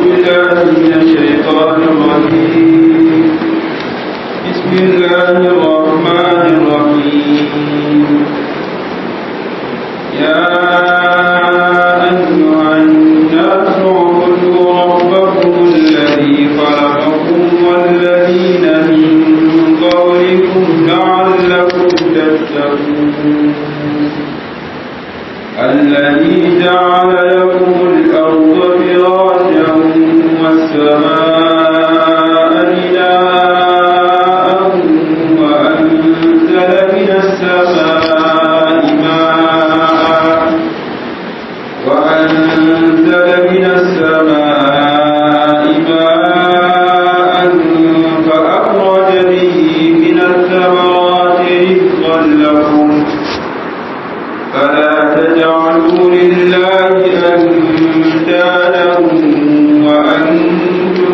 بالله من الشيطان الرجيم بسم الله الرحمن الرحيم يا أيها الناس اعبدوا ربكم الذي خلقكم والذين من قبلكم لعلكم تتقون الذي جعل لكم الأرض فراشا والسماء بناء وأنزل من السماء ماء وأنزل من السماء ماء فأخرج به من الثمرات رزقا لكم فلا تجعلوا لله أندادا وأنتم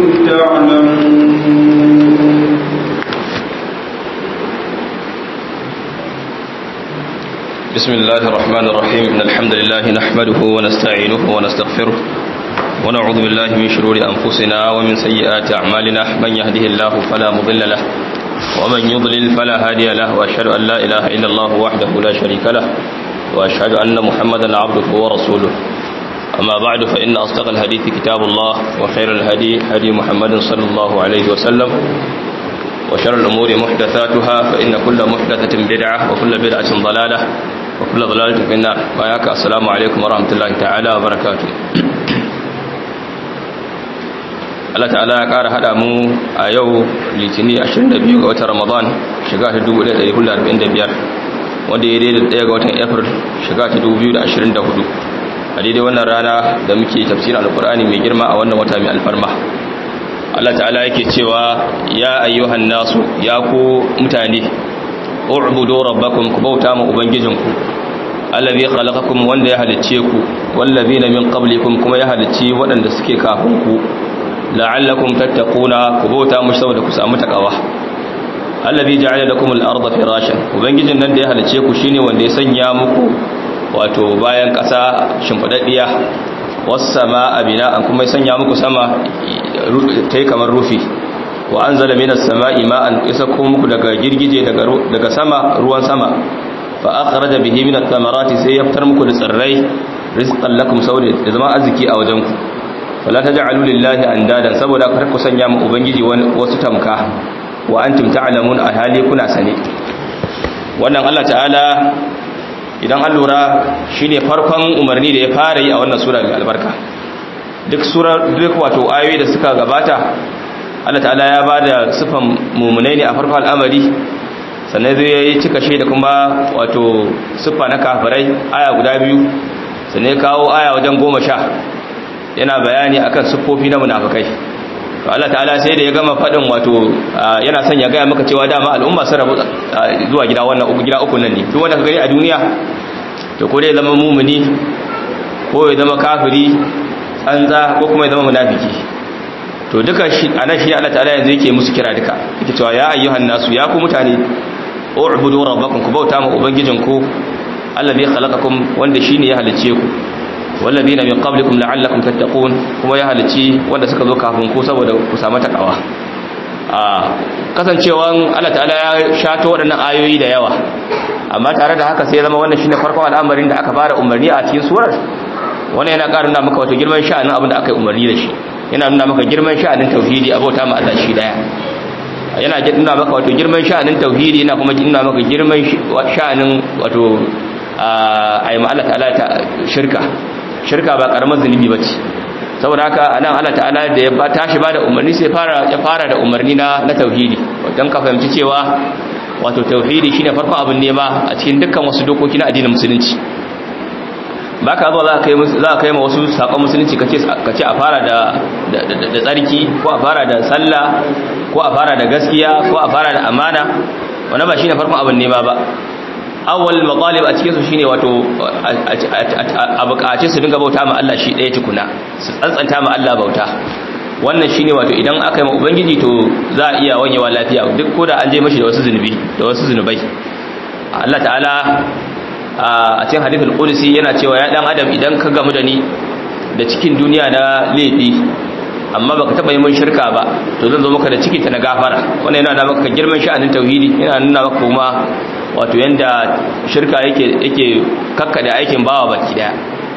تعلمون بسم الله الرحمن الرحيم إن الحمد لله نحمده ونستعينه ونستغفره ونعوذ بالله من شرور أنفسنا ومن سيئات أعمالنا من يهده الله فلا مضل له ومن يضلل فلا هادي له وأشهد أن لا إله إلا الله وحده لا شريك له وأشهد أن محمدا عبده ورسوله أما بعد فإن أصدق الحديث كتاب الله وخير الهدي هدي محمد صلى الله عليه وسلم وشر الأمور محدثاتها فإن كل محدثة بدعة وكل بدعة ضلالة وكل ضلالة في النار وياك السلام عليكم ورحمة الله تعالى وبركاته Allah ta'ala ya ƙara haɗa mu a yau litini 22 ga watan Ramadan shiga ta 1445 wanda ya daidai ɗaya ga watan April shiga ta 2024 a daidai wannan rana da muke tafsirin alkur'ani mai girma a wannan wata mai alfarma Allah ta'ala yake cewa ya ayyuhan nasu ya ku mutane u'budu rabbakum ku bauta ma ubangijinku allazi khalaqakum wanda ya halicce ku wallazina min qablikum kuma ya halicci waɗanda suke kafin ku la'allakum tattaquna ku bauta mu saboda ku samu takawa allazi ja'ala lakum al-ardha firashan ubangijin nan da ya halicce ku shine wanda ya sanya muku wato bayan ƙasa shimfidaddiya was-samaa bina'an kuma ya sanya muku sama tai kamar rufi wa anzala minas samaa'i ma'an isakku muku daga girgije daga daga sama ruwan sama fa akhraja bihi minat thamarati sai ya fitar muku da tsirrai rizqan lakum saboda da zama arziki a wajen ku wala taj'alu lillahi andadan saboda kar ku sanya mu ubangiji wasu tamka wa antum ta'lamun a hali kuna sane wannan Allah ta'ala idan an lura shine farkon umarni da ya fara yi a wannan sura mai albarka duk sura duk wato ayoyi da suka gabata Allah ta'ala ya bada sifan mumunai ne a farkon al'amari sannan zai yi cika shi da kuma wato siffa na kafirai aya guda biyu sannan ya kawo aya wajen goma sha yana bayani akan siffofi na munafikai to Allah ta'ala sai da ya gama fadin wato yana son ya gaya maka cewa dama al'umma sun rabu zuwa gida wannan uku gida uku nan ne duk wanda ka gani a duniya to ko dai zama mumuni ko ya zama kafiri tsanza ko kuma ya zama munafiki to duka shi anan shi Allah ta'ala yanzu yake musu kira duka yake cewa ya ayyuhan nasu ya ku mutane u'budu rabbakum ku bauta ma ubangijinku allazi khalaqakum wanda shine ya halice ku wallazina min qablikum la'allakum tattaqun kuma ya halici wanda suka zo kafin ku saboda ku samu takawa a kasancewan Allah ta'ala ya shato waɗannan ayoyi da yawa amma tare da haka sai zama wannan shine farkon al'amarin da aka fara umarni a cikin surar wannan yana ƙara nuna maka wato girman sha'anin abin da aka yi umarni da shi yana nuna maka girman sha'anin tauhidi abota ma Allah shi daya yana nuna maka wato girman sha'anin tauhidi yana kuma nuna maka girman sha'anin wato a yi ma Allah ta'ala ta shirka shirka ba karamar zunubi bace saboda haka anan Allah ta'ala da ya tashi bada umarni sai fara ya fara da umarni na na tauhidi dan ka fahimci cewa wato tauhidi shine farkon abin nema a cikin dukkan wasu dokoki na addinin musulunci baka zo za ka kai za ka kai ma wasu sakon musulunci kace kace a fara da da tsarki ko a fara da sallah ko a fara da gaskiya ko a fara da amana wannan ba shine farkon abin nema ba awwal matalib a cikin su shine wato a bukace su dinga bauta ma Allah shi ɗaya tukuna su tsantsanta ma Allah bauta wannan shine wato idan aka yi ma ubangiji to za a iya wanyewa lafiya duk ko da an je mashi da wasu zunubi da wasu zunubai Allah ta'ala a cikin hadithul qudsi yana cewa ya dan adam idan ka gamu da ni da cikin duniya na laifi amma baka taba yi mun shirka ba to zan zo maka da ciki ta na gafara wannan yana nuna maka girman sha'anin tauhidi yana nuna maka kuma wato yanda shirka yake yake kakkade aikin bawa baki daya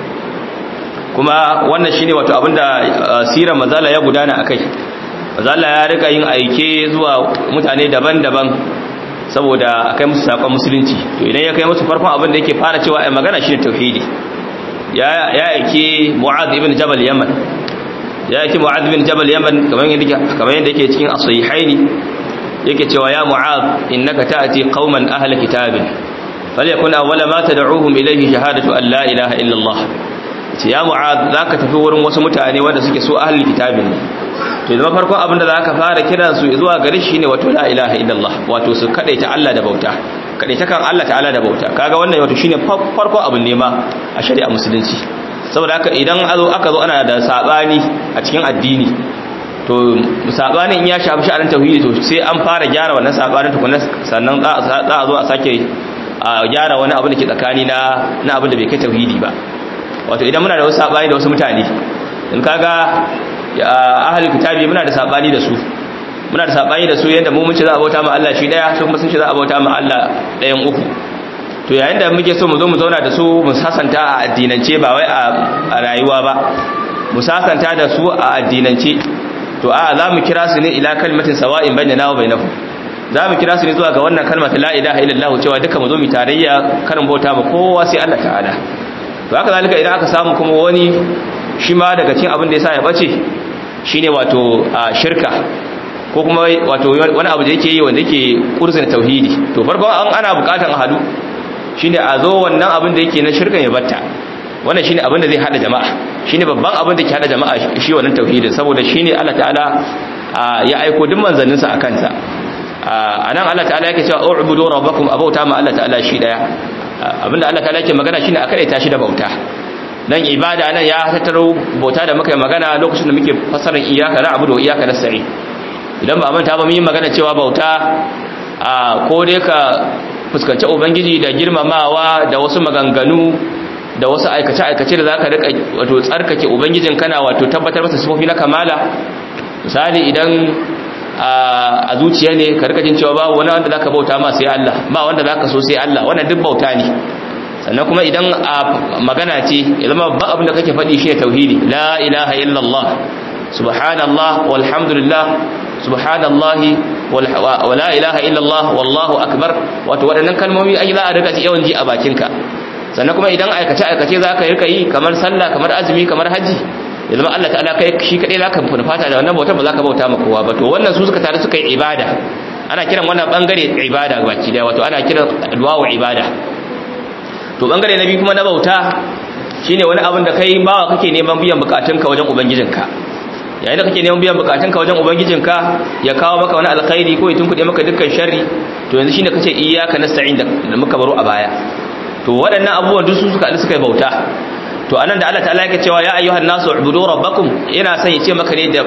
kuma wannan shine wato abinda sirar mazala ya gudana akai mazala ya rika yin aike zuwa mutane daban-daban saboda akai musu sakon musulunci to idan ya kai musu farkon abin da yake fara cewa ai magana shine tauhidi ya ya aike mu'adh ibn jabal yaman ya aike mu'adh ibn jabal yaman kamar yadda kamar yadda yake cikin as-sahihaini yake cewa ya mu'adh innaka ta'ti qauman ahla kitabin falyakun awwala ma tad'uuhum ilayhi shahadatu an la ilaha illa allah ce ya mu'ad zaka tafi wurin wasu mutane wanda suke so ahlul kitabin ne to zama farkon abin da zaka fara kiran su zuwa gare shi ne wato la ilaha illallah wato su kadaita Allah da bauta kadaita kan Allah ta'ala da bauta kaga wannan wato shine farkon abin nema a shari'a musulunci saboda haka idan azo aka zo ana da sabani a cikin addini to sabanin in ya shafi sha'anin tauhidi to sai an fara gyara wannan sabanin tukunna sannan za a zo a sake a gyara wani abu da ke tsakani na na abin da bai kai tauhidi ba wato idan muna da wasu sabani da wasu mutane in kaga ahlul kitabi muna da sabani da su muna da sabani da su yanda mu mun ce za a bauta ma Allah shi daya su kuma sun ce za a bauta ma Allah dayan uku to yayin da muke so mu zo mu zauna da su mu sasanta a addinance ba wai a rayuwa ba mu sasanta da su a addinance to a za mu kira su ne ila kalmatin sawa'in bainana wa bainahum za mu kira su ne zuwa ga wannan kalmar la ilaha illallah cewa duka mu zo mu tarayya karin bauta ma kowa sai Allah ta'ala to haka zalika idan aka samu kuma wani shi ma daga cikin abin da yasa ya bace shine wato shirka ko kuma wato wani abu da yake yi wanda yake kurzin tauhidi to farko an ana bukatan hadu shine a zo wannan abin da yake na shirkan ya batta wannan shine abin da zai hada jama'a shine babban abin da ke hada jama'a shi wannan tauhidin saboda shine Allah ta'ala ya aiko duk manzanninsa akan sa anan Allah ta'ala yake cewa u'budu rabbakum abauta ma Allah ta'ala shi daya abinda Allah ta'ala yake magana shine akai ta shi da bauta dan ibada nan ya tattaro bauta da muka yi magana lokacin da muke fasarar iyyaka na'budu wa iyyaka nasta'in idan ba manta ba mun yi magana cewa bauta a ko dai ka fuskanci ubangiji da girmamawa da wasu maganganu da wasu aikace aikace da zaka rika wato tsarkake ubangijin kana wato tabbatar masa sifofi na kamala misali idan a zuciya ne ka rika jin cewa babu wani wanda zaka bauta ma sai Allah ba wanda zaka so sai Allah wannan duk bauta ne sannan kuma idan a magana ce ya zama ba abin da kake faɗi shi ne tauhidi la ilaha illallah subhanallah walhamdulillah subhanallahi wa la ilaha illallah wallahu akbar wato waɗannan kalmomi ai za a rika yawan ji a bakinka sannan kuma idan aikace aikace zaka rika yi kamar sallah kamar azumi kamar haji ya zama Allah ta'ala kai shi kadai zaka fata da wannan bautar ba zaka bauta ma kowa ba to wannan su suka tare suka yi ibada ana kiran wannan bangare ibada baki daya wato ana kiran du'a ibada to bangare na biyu kuma na bauta shine wani abin da kai bawa kake neman biyan bukatunka wajen ubangijinka yayin da kake neman biyan bukatunka wajen ubangijinka ya kawo maka wani alkhairi ko ya tunkuɗe maka dukkan sharri to yanzu shine kace iyyaka nasta'in da muka baro a baya to waɗannan abubuwan duk su suka suka yi bauta to anan da Allah ta'ala yake cewa ya ayyuhan nasu ubudu rabbakum yana son ya ce maka ne da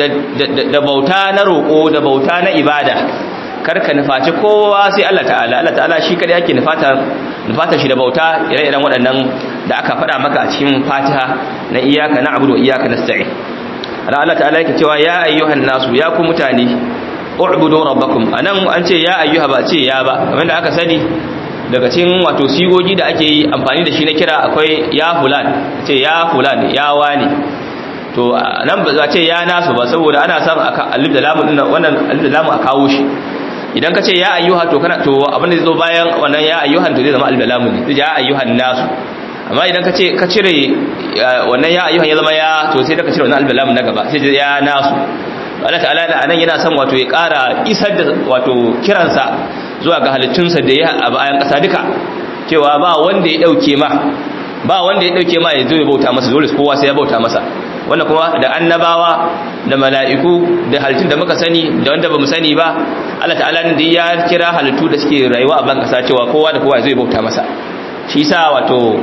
da bauta na roko da bauta na ibada karka nufaci kowa sai Allah ta'ala Allah ta'ala shi kadai yake nufata nufata shi da bauta ire-iren waɗannan da aka faɗa maka a cikin Fatiha na iyyaka na'budu wa iyyaka nasta'in ana Allah ta'ala yake cewa ya ayyuhan nasu ya ku mutane u'budu rabbakum anan an ce ya ayyuha ba ce ya ba kamar da aka sani daga cikin wato sigogi da ake yi amfani da shi na kira akwai ya fulan ce ya fulan ya wani to nan ba za ce ya nasu ba saboda ana samun alif da lamu din wannan alif da lamu a kawo shi idan ka ce ya ayyuha to kana to abin da zai zo bayan wannan ya ayyuhan to zai zama alif da lamu ne ya ayyuhan nasu amma idan ka ce ka cire wannan ya ayyuhan ya zama ya to sai da ka cire wannan alif da lamu na gaba sai ya nasu Allah ta'ala da anan yana son wato ya ƙara isar da wato kiransa zuwa ga halittunsa da ya a bayan ƙasa duka cewa ba wanda ya ɗauke ma ba wanda ya ɗauke ma ya zo ya bauta masa dole kowa sai ya bauta masa wannan kuma da annabawa da mala'iku da halittun da muka sani da wanda ba mu sani ba Allah ta'ala ne da ya kira halittu da suke rayuwa a ban ƙasa cewa kowa da kowa ya zo ya bauta masa shi yasa wato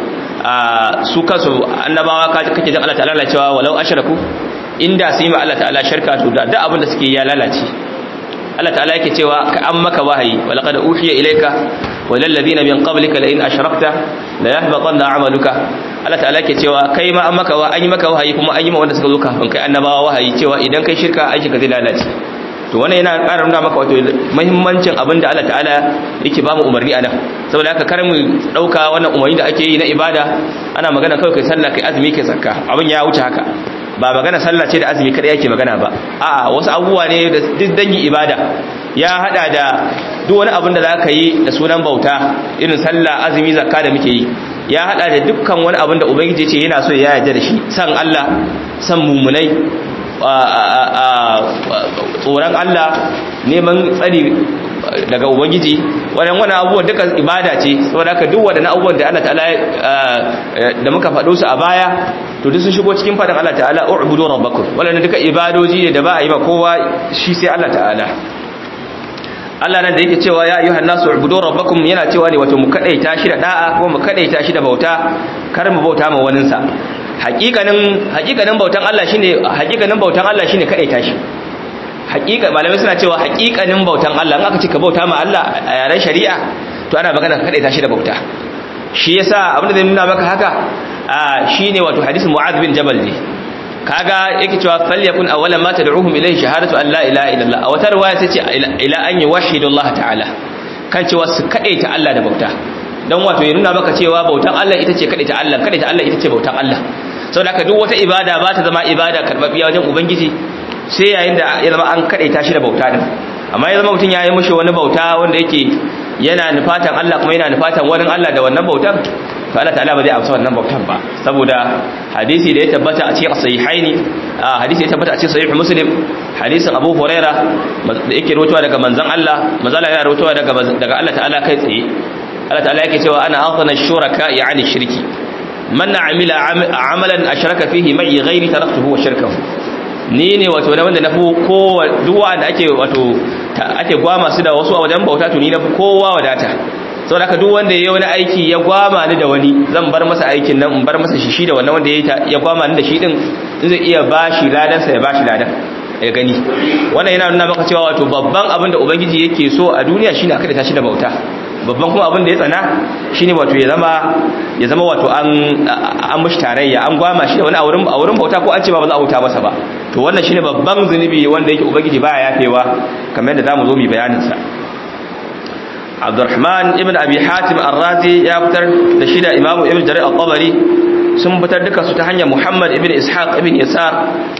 su kansu annabawa kake jin Allah ta'ala cewa walau ashraku inda sai ma Allah ta'ala sharka to da abin da suke ya lalace Allah ta'ala yake cewa ka an maka wahayi wa laqad uhiya ilayka wa lil ladina min qablika la in ashrakta la yahbatanna 'amaluka Allah ta'ala ke cewa kai ma an maka wa an yi maka wahayi kuma an yi ma wanda suka zo kafin kai annabawa wahayi cewa idan kai shirka aiki ka zai lalace to wannan yana ƙara nuna maka wato muhimmancin abin da Allah ta'ala yake ba mu umarni anan saboda haka kar mu dauka wannan umarni da ake yi na ibada ana magana kawai kai sallah kai azumi kai zakka abin ya wuce haka ba magana sallah ce da azumi kada yake magana ba a'a wasu abubuwa ne da duk dangi ibada ya hada da duk wani abin da za ka yi da sunan bauta irin sallah azumi zakka da muke yi ya hada da dukkan wani abin da ubangiji ce yana so ya yarda da shi san Allah san mumunai tsoron Allah neman tsari daga ubangiji wannan wannan abubuwan duka ibada ce saboda haka duk wadannan abubuwan da Allah ta'ala da muka faɗo su a baya to duk sun shigo cikin faɗin Allah ta'ala u'budu rabbakum wannan duka ibadoji ne da ba a yi ba kowa shi sai Allah ta'ala Allah nan da yake cewa ya ayyuhan nasu ubudu rabbakum yana cewa ne wato mu kadaita shi da da'a ko mu kadaita shi da bauta kar mu bauta ma wanin sa hakikanin hakikanin bautan Allah shine hakikanin bautan Allah shine kadaita shi hakika malamai suna cewa hakikanin bautan Allah in aka ce ka bauta ma Allah a yaren shari'a to ana magana ka kadaita shi da bauta shi yasa abin da zai nuna maka haka shine wato hadisin Mu'adh bin Jabal ne kaga yake cewa falyakun awwalan ma tad'uhum ilayhi shahadatu an la ilaha illallah a wata riwaya sai ce ila an yuwahhidu Allah ta'ala kan cewa su kadaita Allah da bauta dan wato ya nuna maka cewa bautan Allah ita ce kadaita Allah kadaita Allah ita ce bautan Allah saboda haka duk wata ibada ba ta zama ibada karbabbiya wajen ubangiji sai yayin da ya zama an kadaita shi da bauta din amma ya zama mutum ya yi mushi wani bauta wanda yake yana nufatan Allah kuma yana nufatan wani Allah da wannan bautan to Allah ta'ala ba zai amsa wannan bautan ba saboda hadisi da ya tabbata a cikin sahihaini hadisi ya tabbata a cikin sahih muslim hadisin Abu Huraira da yake rawaitowa daga manzon Allah manzon Allah yana rawaitowa daga daga Allah ta'ala kai tsaye Allah ta'ala yake cewa ana aghna shuraka yani shirki man amila amalan ashraka fihi ma'i ghairi taraktuhu wa shirkahu ni ne wato na wanda na fi kowa duwa da ake wato ake gwama su da wasu a wajen bauta to ni na fi kowa wadata sau da duk wanda ya yi wani aiki ya gwama ni da wani zan bar masa aikin nan in bar masa shi shi da wannan wanda ya gwama ni da shi din zai iya ba shi ladansa ya ba shi ladan ya gani wannan yana nuna maka cewa wato babban abin da ubangiji yake so a duniya shine aka da shi da bauta babban kuma abin da ya tsana shine wato ya zama ya zama wato an an mushi tarayya an gwama shi da wani a wurin a wurin bauta ko an ce ba za a bauta masa ba to wannan shine babban zunubi wanda yake ubangiji baya yafewa kamar yadda zamu zo mu bayanin sa Abdurrahman ibn Abi Hatim Ar-Razi ya fitar da shi da Imam Ibn Jarir Al-Tabari sun fitar duka su ta hanyar Muhammad ibn Ishaq ibn Yasar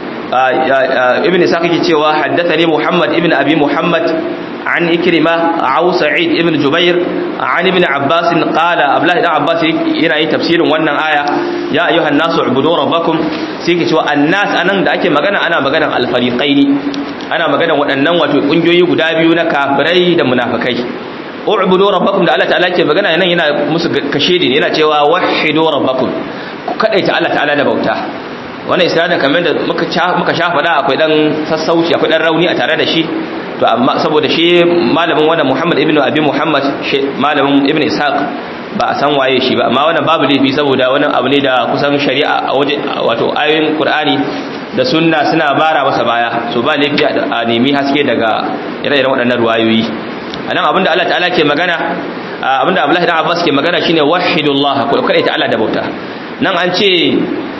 ibn Ishaq yake cewa haddathani Muhammad ibn Abi Muhammad عن إكرمة أو سعيد ابن جبير عن ابن عباس قال أبلاه ابن عباس ينا تفسير وانا آية يا أيها الناس اعبدوا ربكم سيكي شوى الناس أنا دا أكي مغانا أنا مغانا الفريقين أنا مغانا وأنن وتنجوي قدابيون كافري دا منافقين u'budu rabbakum da Allah ta'ala ke magana yana yana musu kashedi ne yana cewa wahidu rabbakum ku kadaita Allah ta'ala da bauta wannan isnadin kamar da muka muka shafa da akwai dan sassauci akwai dan rauni a tare da shi to amma saboda shi malamin wannan Muhammad ibn Abi Muhammad malamin Ibn Ishaq ba a san waye shi ba amma wannan babu laifi saboda wannan abu ne da kusan shari'a a waje wato ayoyin Qur'ani da sunna suna bara masa baya so ba laifi a nemi haske daga ire-iren waɗannan ruwayoyi anan abinda Allah ta'ala ke magana abinda Abdullahi dan Abbas ke magana shine wahidullah ko kada ta Allah da bauta nan an ce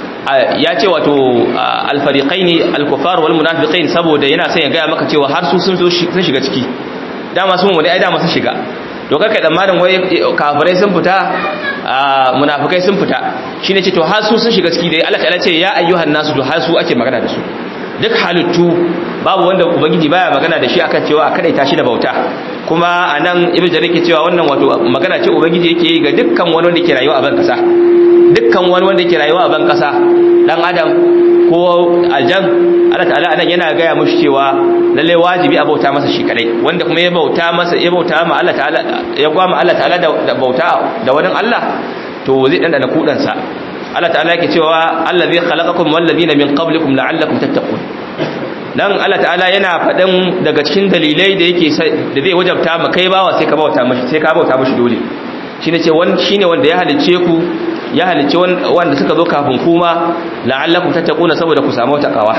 ya ce wato alfariqaini alkufar wal munafiqin saboda yana son ya ga maka cewa har su sun sun shiga ciki dama sun wani ai dama sun shiga to kai tsammanin wai kafirai sun fita munafikai sun fita shine ce to har su sun shiga ciki dai Allah ta'ala ce ya ayyuhan nasu to har su ake magana da su duk halittu babu wanda ubangiji baya magana da shi akan cewa a kadaita shi da bauta kuma anan ibnu jarir ke cewa wannan wato magana ce ubangiji yake yi ga dukkan wani wanda ke rayuwa a ban kasa dukkan wani wanda ke rayuwa a ban kasa dan adam ko aljan Allah ta'ala anan yana gaya mushi cewa lalle wajibi a bauta masa shi kadai wanda kuma ya bauta masa ya bauta ma Allah ta'ala ya gwama Allah ta'ala da bauta da wani Allah to zai dandana kudansa Allah ta'ala yake cewa allazi khalaqakum wal ladina min qablikum la'allakum tattaqun dan Allah ta'ala yana faɗin daga cikin dalilai da yake da zai wajabta ma kai bawa sai ka bauta mashi sai ka bauta mashi dole shine ce wani shine wanda ya halice ku ya halice wanda suka zo kafin kuma la'allakum tattaquna saboda ku samu takawa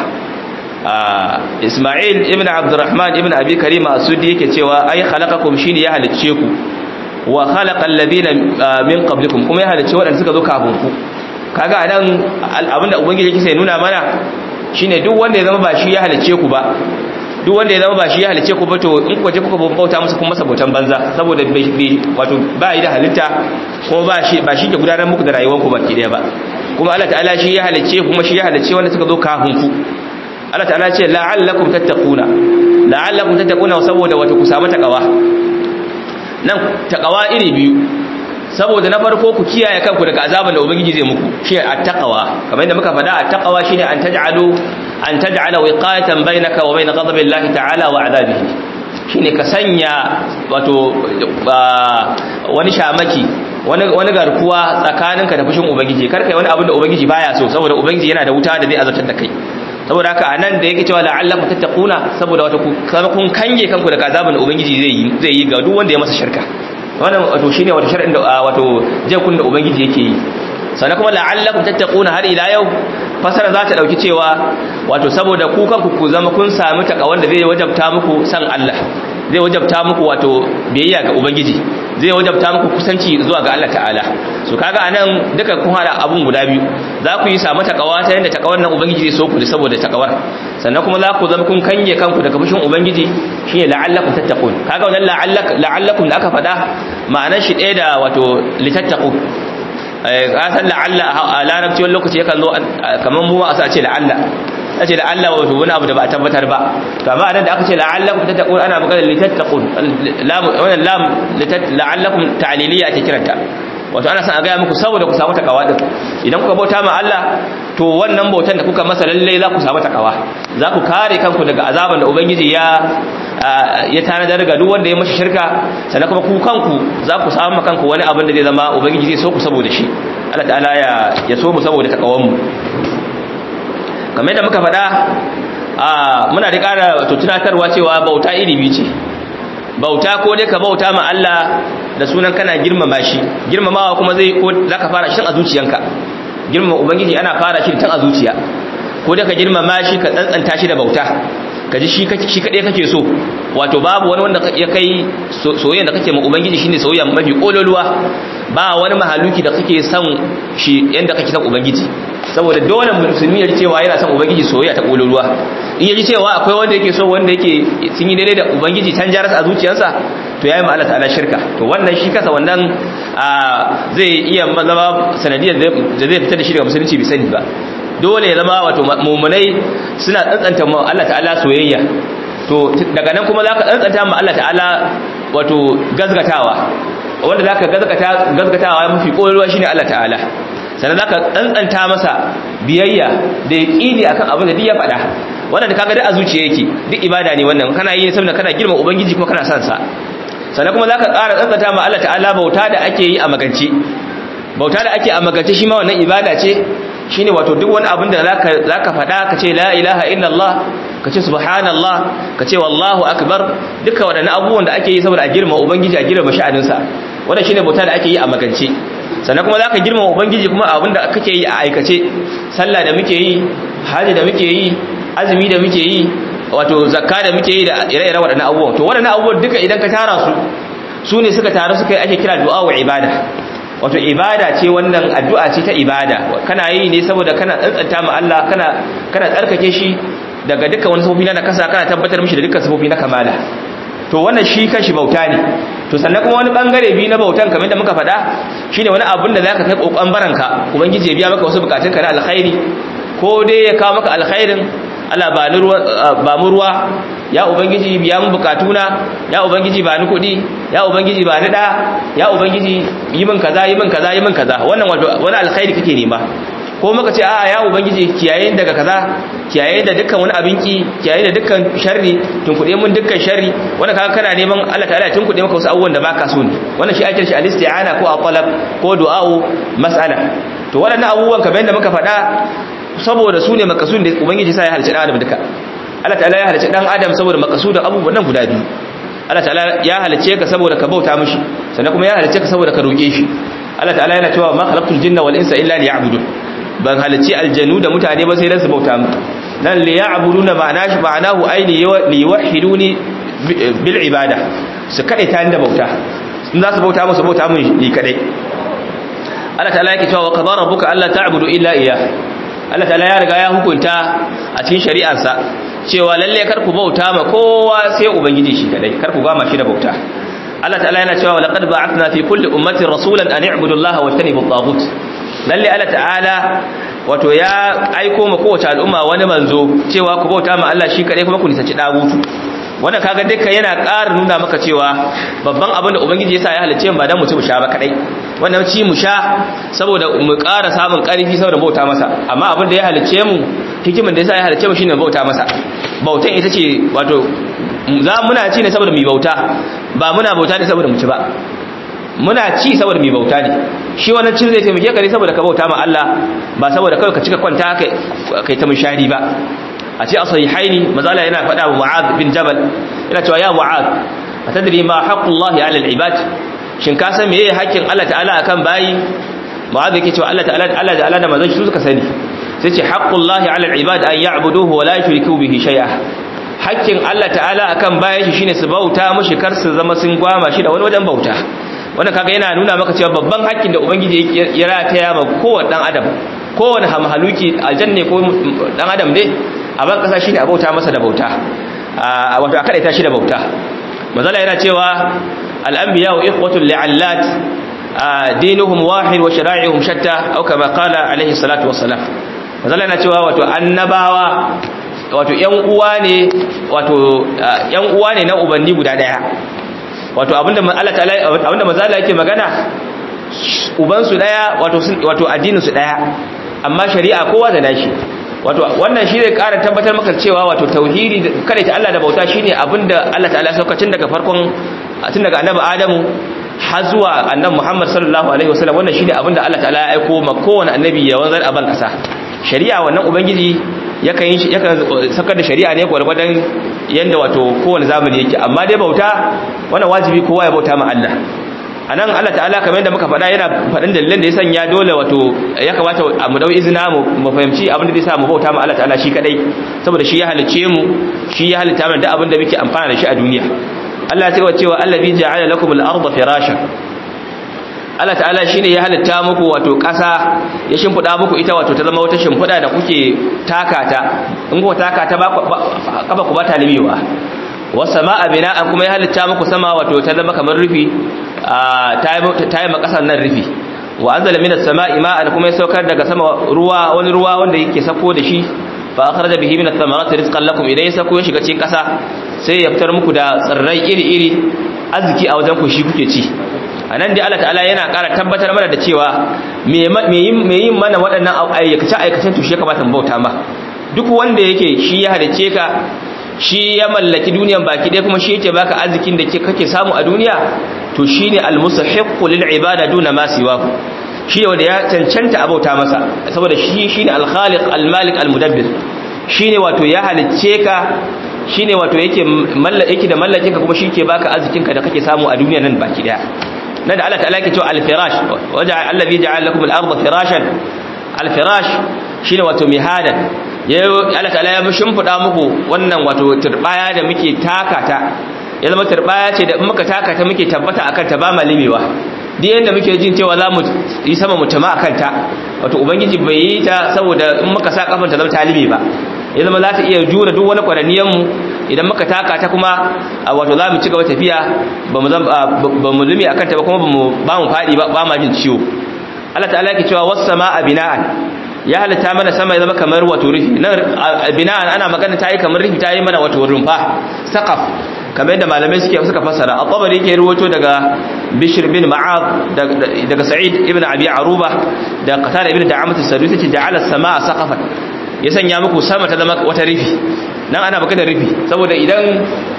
Isma'il ibn Abdurrahman ibn Abi Karima As-Suddi yake cewa ai khalaqakum shine ya halice ku wa khalaqa alladhina min qablikum kuma ya halice waɗanda suka zo kafin ku kaga anan abinda ubangiji yake sai nuna mana shine duk wanda ya zama ba shi ya halice ku ba duk wanda ya zama ba shi ya halice ku ba to in kwaje kuka bauta masa kuma masa bautan banza saboda wato ba yi da halitta kuma ba shi ba shi ke gudanar muku da rayuwar ku baki daya ba kuma Allah ta'ala shi ya halice kuma shi ya halice wanda suka zo kafin ku Allah ta'ala ce la'allakum tattaquna la'allakum tattaquna saboda wato ku samu takawa nan takawa iri biyu saboda na farko ku kiyaye kanku daga azaban da ubangiji zai muku shi at-taqwa kamar yadda muka faɗa at-taqwa shine an taj'alu an taj'ala wiqayatan bainaka wa bain ghadabillahi ta'ala wa 'adabihi shine ka sanya wato wani shamaki wani wani garkuwa tsakaninka da fushin ubangiji kar kai wani abin da ubangiji baya so saboda ubangiji yana da wuta da zai azabtar da kai saboda haka anan da yake cewa la'allakum tattaquna saboda wato kun kange kanku daga azaban da ubangiji zai yi zai yi ga duk wanda ya masa shirka wannan wato shine wato shar'in da wato jakun da ubangiji yake yi sannan kuma la'allakum tattaquna har ila yau fasara za ta dauki cewa wato saboda ku kanku ku zama kun sami takawan da zai wajabta muku san Allah zai wajabta muku wato biyayya ga ubangiji zai wajabta muku kusanci zuwa ga Allah ta'ala so kaga anan duka kun hada abun guda biyu za ku yi samu takawa ta yanda takawar nan ubangiji zai so ku saboda takawar sannan kuma za ku zama kun kange kanku daga fushin ubangiji shine la'allakum tattaqun kaga wannan la'allakum da aka faɗa ma'anar shi ɗaya da wato litattaqu ka san la'alla a larabci wani lokaci yakan zo kamar mu ma a ce la'alla a ce la'alla wato wani abu da ba a tabbatar ba to amma anan da aka ce la'allakum tattaqun ana magana litattaqun lam wannan lam la'allakum ta'liliya ake kiranta wato ana son a gaya muku saboda ku samu takawa din idan kuka bauta ma Allah to wannan bautan da kuka masa lalle za ku samu takawa za ku kare kanku daga azaban da ubangiji ya ya tanadar ga duk wanda ya mashi shirka sannan kuma ku kanku za ku samu kanku wani abin da zai zama ubangiji zai so ku saboda shi Allah ta'ala ya ya so mu saboda takawan mu kamar yadda muka faɗa a muna da ƙara to tunatarwa cewa bauta iri biyu ce bauta ko dai ka bauta ma Allah da sunan kana girmama shi girmamawa kuma zai ko zaka fara shi a zuciyanka girmama ubangiji ana fara shi tun a zuciya ko dai ka girmama shi ka tsantsanta shi da bauta ka ji shi shi kadai kake so wato babu wani wanda ya kai soyayya da kake ma ubangiji shine soyayya mafi kololuwa ba wani mahaluki da kake son shi yanda kake son ubangiji saboda dole musulmi ya ji cewa yana son ubangiji soyayya ta kololuwa in ya ji cewa akwai wanda yake so wanda yake sun yi daidai da ubangiji can jaras a zuciyarsa to yayi ma Allah ta'ala shirka to wannan shi kasa wannan zai iya zama sanadiyar da zai fitar da shi daga musulunci bai sani ba dole ya zama wato mumunai suna tsantsanta ma Allah ta'ala soyayya to daga nan kuma zaka tsantsanta ma Allah ta'ala wato gazgatawa wanda zaka gazgata gazgatawa mafi kololuwa shine Allah ta'ala sannan zaka tsantsanta masa biyayya da yaqini akan abin da duk ya faɗa wannan da kaga da a zuciya yake duk ibada ne wannan kana yi saboda kana girma ubangiji kuma kana son sa sannan kuma zaka ƙara tsantsanta ma Allah ta'ala bauta da ake yi a magance bauta da ake a magance shi ma wannan ibada ce shine wato duk wani abin da zaka zaka faɗa ka ce la ilaha illallah ka ce subhanallah ka ce wallahu akbar duka waɗannan abubuwan da ake yi saboda a girma ubangiji a girma sha'aninsa wannan shine bauta da ake yi a magance sannan kuma zaka girma ubangiji kuma abin da kake yi a aikace sallah da muke yi haji da muke yi azumi da muke yi wato zakka da muke yi da ire-iren waɗannan abubuwan to waɗannan abubuwan duka idan ka tara su su ne suka taru suka yi ake kira du'a wa ibada wato ibada ce wannan addu'a ce ta ibada kana yi ne saboda kana tsantsanta ma Allah kana kana tsarkake shi daga dukkan wani sifofi na kasa kana tabbatar mishi da dukkan sifofi na kamala to wannan shi kanshi bauta ne to sannan kuma wani bangare biyu na bautan kamar da muka faɗa shine wani abin da zaka kai kokon baranka ubangiji ya biya maka wasu bukatunka na alkhairi ko dai ya kawo maka alkhairin Allah ba ni ruwa ba mu ruwa ya ubangiji biya mu bukatuna ya ubangiji ba ni kuɗi ya ubangiji ba ni da ya ubangiji yi min kaza yi min kaza yi min kaza wannan wani alkhairi kake nema ko maka ce a'a ya ubangiji kiyaye daga kaza kiyaye da dukkan wani abinki kiyaye da dukkan sharri tunkuɗe mun dukkan sharri wanda kaga kana neman Allah ta'ala ya tunkuɗe maka wasu abubuwan da baka so ne wannan shi ake shi al-isti'ana ko al-talab ko du'a'u mas'ala to waɗannan abubuwan kamar yadda muka faɗa saboda su ne makasudin da ubangiji sa ya halicci dan adam duka Allah ta'ala ya halicci dan adam saboda makasudin abubuwan nan guda biyu Allah ta'ala ya halicce ka saboda ka bauta mishi sannan kuma ya halicce ka saboda ka roke shi Allah ta'ala yana cewa ma khalaqtul jinna wal insa illa liya'budun ban halicci aljanu da mutane ba sai dan su bauta mu nan liya'buduna ma'ana shi ma'anahu ay liyuwahhiduni bil ibada su kadai ta da bauta in za su bauta musu bauta mun ni kadai Allah ta'ala yake cewa wa qadara rabbuka alla ta'budu illa iyyah Allah ta'ala ya riga ya hukunta a cikin shari'arsa cewa lalle kar ku bauta ma kowa sai ubangiji shi kadai kar ku gama shi da bauta Allah ta'ala yana cewa laqad ba'athna fi kulli ummatin rasulan an i'budu Allah wa tanibu at-taghut lalle Allah ta'ala wato ya aiko ma kowace al'umma wani manzo cewa ku bauta ma Allah shi kadai kuma ku nisanci dagutu wannan kaga duka yana ƙara nuna maka cewa babban abin da ubangiji yasa ya halice mu ba dan mu ci mu sha ba kadai wannan ci mu sha saboda mu ƙara samun ƙarfi saboda bauta masa amma abin da ya halice mu hikimin da yasa ya halice mu shine bauta masa bautan ita ce wato za muna ci ne saboda mu bauta ba muna bauta ne saboda mu ci ba muna ci saboda mu bauta ne shi wannan cin zai taimake ka ne saboda ka bauta ma Allah ba saboda kawai ka cika kwanta kai kai ta mushari ba a ce a sahihaini mazala yana faɗa wa mu'ad bin jabal yana cewa ya mu'ad atadri ma haqqullahi 'ala al-ibad shin ka san meye haƙƙin Allah ta'ala akan bayi mu'ad yake cewa Allah ta'ala Allah ta'ala da manzon shi suka sani sai ce haqqullahi 'ala al-ibad an ya'buduhu wa la yushriku bihi shay'a haƙƙin Allah ta'ala akan bayi shi shine su bauta mushi kar su zama sun gwama shi da wani wajen bauta wannan kaga yana nuna maka cewa babban haƙƙin da ubangiji ya rataya ma kowanne dan adam kowanne hamhaluki aljanne ko dan adam ne a ban kasa shine a bauta masa da bauta wato a kadaita shi da bauta mazala yana cewa al-anbiya wa ikhwatul li'allat dinuhum wahid wa shara'i'uhum shatta aw kama qala alaihi salatu wassalam mazala yana cewa wato annabawa wato yan uwa ne wato yan uwa ne na ubanni guda daya wato abinda Allah ta'ala abinda mazala yake magana uban su daya wato wato addinin su daya amma shari'a kowa da nashi wato wannan shi zai ƙara tabbatar maka cewa wato tauhidi kada ta Allah da bauta shine abinda Allah ta'ala ya sauka tun daga farkon tun daga annabi Adamu har zuwa annabi Muhammad sallallahu alaihi wasallam wannan shine abinda Allah ta'ala ya aiko ma kowane annabi ya wanzar a ban kasa shari'a wannan ubangiji yakan yi yakan sakar da shari'a ne gwargwadon yanda wato kowane zamani yake amma dai bauta wannan wajibi kowa ya bauta ma Allah anan Allah ta'ala kamar yadda muka faɗa yana faɗin dalilan da ya sanya dole wato ya kamata mu dau izina mu fahimci abin da zai sa mu bauta ma Allah ta'ala shi kadai saboda shi ya halice mu shi ya halitta mana duk abin da muke amfana da shi a duniya Allah ya ce cewa allazi ja'ala lakum al-ardha firashan Allah ta'ala shine ya halitta muku wato ƙasa ya shimfida muku ita wato ta zama wata shimfida da kuke takata in kuka takata ba kafa ku ba ta limewa wasama'a bina'an kuma ya halitta muku sama wato ta zama kamar rufi ta yi makasar nan rufi wa anzala minas sama'i ma'an kuma ya saukar daga sama ruwa wani ruwa wanda yake sako da shi fa akhraja bihi minas thamarati rizqan lakum idan ya sako ya shiga cikin kasa sai ya fitar muku da tsirrai iri-iri arziki a wajen ku shi kuke ci anan dai Allah ta'ala yana ƙara tabbatar mana da cewa me yin mana waɗannan aikace aikacen to shi ya kamata mu bauta ma duk wanda yake shi ya halice ka shi ya mallaki duniyan baki ɗaya kuma shi yake baka arzikin da kake samu a duniya to shine almustahiqqu lil ibada duna ma siwahu shine wanda ya cancanta abauta masa saboda shi shine al-khaliq al-malik al-mudabbir shine wato ya halicce ka shine wato yake mallaki da mallakin ka kuma shi ke baka arzikin ka da kake samu a duniya nan baki ɗaya nan da Allah ta'ala yake cewa al-firash waja allazi ja'ala lakum al-ardha firashan al-firash shine wato mihadan Allah ta'ala ya shimfida muku wannan wato turbaya da muke takata ya zama turbaya ce da muka takata muke tabbata akan ta ba malimewa duk yanda muke jin cewa za mu yi sama mu tama akan ta wato ubangiji bai yi ta saboda in muka sa kafan ta zama talibi ba ya zama za ta iya jura duk wani kwaraniyan mu idan muka taka ta kuma wato za mu ci gaba tafiya ba mu ba mu lumi akan ta ba kuma ba mu ba mu fadi ba ba ma jin ciwo Allah ta'ala yake cewa was samaa bina'an ya halitta mana sama ya zama kamar wato rufi nan bina'an ana magana ta yi kamar rufi ta yi mana wato rumfa saqaf kamar yadda malamai suke suka fassara at-tabari yake ruwato daga bishr bin ma'ad daga sa'id ibn abi aruba da qatada ibn da'amat as-sadusi ce ja'ala as-samaa saqafan ya sanya muku sama ta zama wata rufi nan ana magana rufi saboda idan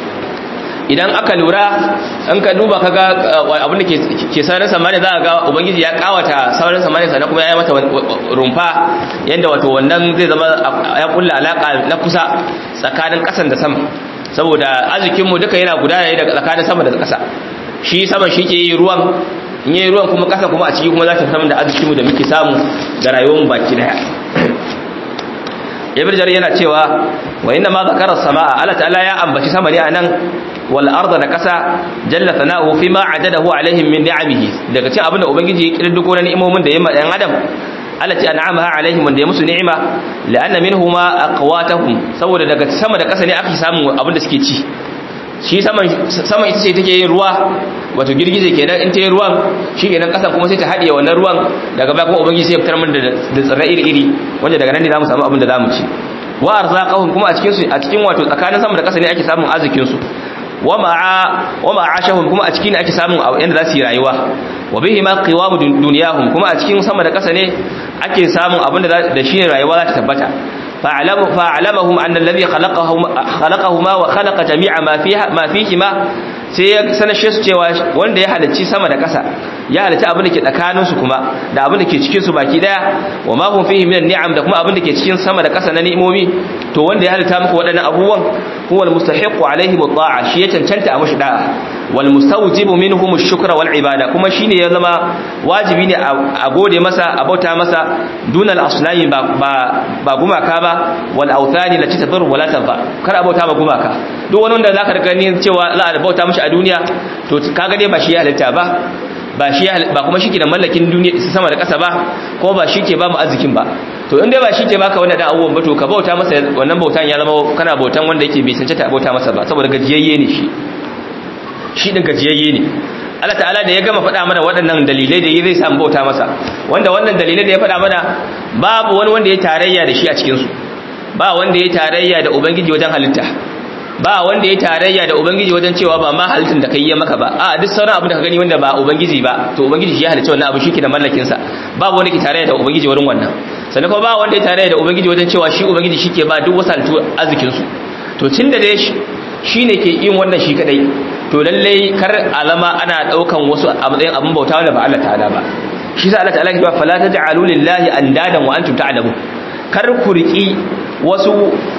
idan aka lura in ka duba kaga abin da ke sauran samani za a ga ubangiji ya kawata sauran samani sannan kuma ya yi mata rumfa yadda wato wannan zai zama ya kulla alaka na kusa tsakanin kasan da sama saboda arzikinmu duka yana gudana ne daga tsakanin sama da kasa shi sama shi ke yi ruwan in yi ruwan kuma kasa kuma a ciki kuma za ta samu da arzikinmu da muke samu da rayuwarmu baki daya ibn jarir yana cewa wa inna ma zakara samaa Allah ta'ala ya ambaci sama ne anan wal arda da kasa jalla sana'u fi ma adadahu alaihim min ni'amihi daga cikin abinda ubangiji ya kirdugo na ni'imomin da ya ma dan adam Allah ce an'amaha alaihim wanda ya musu ni'ima la'anna minhuma aqwatahum saboda daga sama da kasa ne aka samu abinda suke ci shi saman saman ita ce take yin ruwa wato girgije kenan in ta yi ruwan shi kenan kasan kuma sai ta haɗiye wannan ruwan daga baya kuma ubangiji sai ya fitar mana da tsirrai iri-iri wanda daga nan ne zamu samu abin da zamu ci wa arzaqahum kuma a cikin su a cikin wato tsakanin sama da kasa ne ake samun arzikin su wa ma'a wa ma'ashahum kuma a cikin ne ake samun inda za su yi rayuwa wa bihi ma qiwamu dunyahum kuma a cikin sama da kasa ne ake samun abin da da shi rayuwa za ta tabbata فأعلمهم أن الذي خلقهما, خلقهما وخلق جميع ما فيها ما فيهما sai ya sanashe su cewa wanda ya halarci sama da ƙasa ya halarci abin da ke tsakaninsu kuma da abin da ke cikin su baki daya wa ma hum fihi minan ni'am da kuma abin da ke cikin sama da ƙasa na ni'imomi to wanda ya halarta muku waɗannan abubuwan huwa al-mustahiqu alaihi bi shi ya cancanta a mushi da'a wal mustawjibu minhum ash-shukra wal ibada kuma shine ya zama wajibi ne a gode masa a bauta masa dunal aslami ba ba gumaka ba wal awthani lati tadur wala tanfa kar a bauta ma gumaka duk wani wanda zaka gani cewa za a bauta mishi a duniya to kaga dai ba shi ya halitta ba ba shi ba kuma shi ke da mallakin duniya sama da ƙasa ba ko ba shi ke ba mu arzikin ba to in dai ba shi ke baka wannan da abubuwan ba to ka bauta masa wannan bautan ya zama kana bautan wanda yake bai cancanta a bauta masa ba saboda gajiyayye ne shi shi din gajiyayye ne Allah ta'ala da ya gama faɗa mana waɗannan dalilai da zai samu bauta masa wanda wannan dalilai da ya faɗa mana babu wani wanda ya tarayya da shi a cikin su ba wanda ya tarayya da ubangiji wajen halitta ba wanda ya tarayya da ubangiji wajen cewa ba ma halittin da kai ya maka ba a duk sauran abin da ka gani wanda ba ubangiji ba to ubangiji shi ya halicci wannan abu shi ke da mallakin sa babu wanda ke tarayya da ubangiji wurin wannan sannan kuma ba wanda ya tarayya da ubangiji wajen cewa shi ubangiji shi ke ba duk wasu halittu arzikin su to tun da dai shi ne ke yin wannan shi kadai to lallai kar alama ana daukan wasu a matsayin abin bauta wanda ba Allah ta'ala ba shi sa Allah ta'ala ke cewa fala taj'alu lillahi andadan wa antum ta'lamun kar ku riki wasu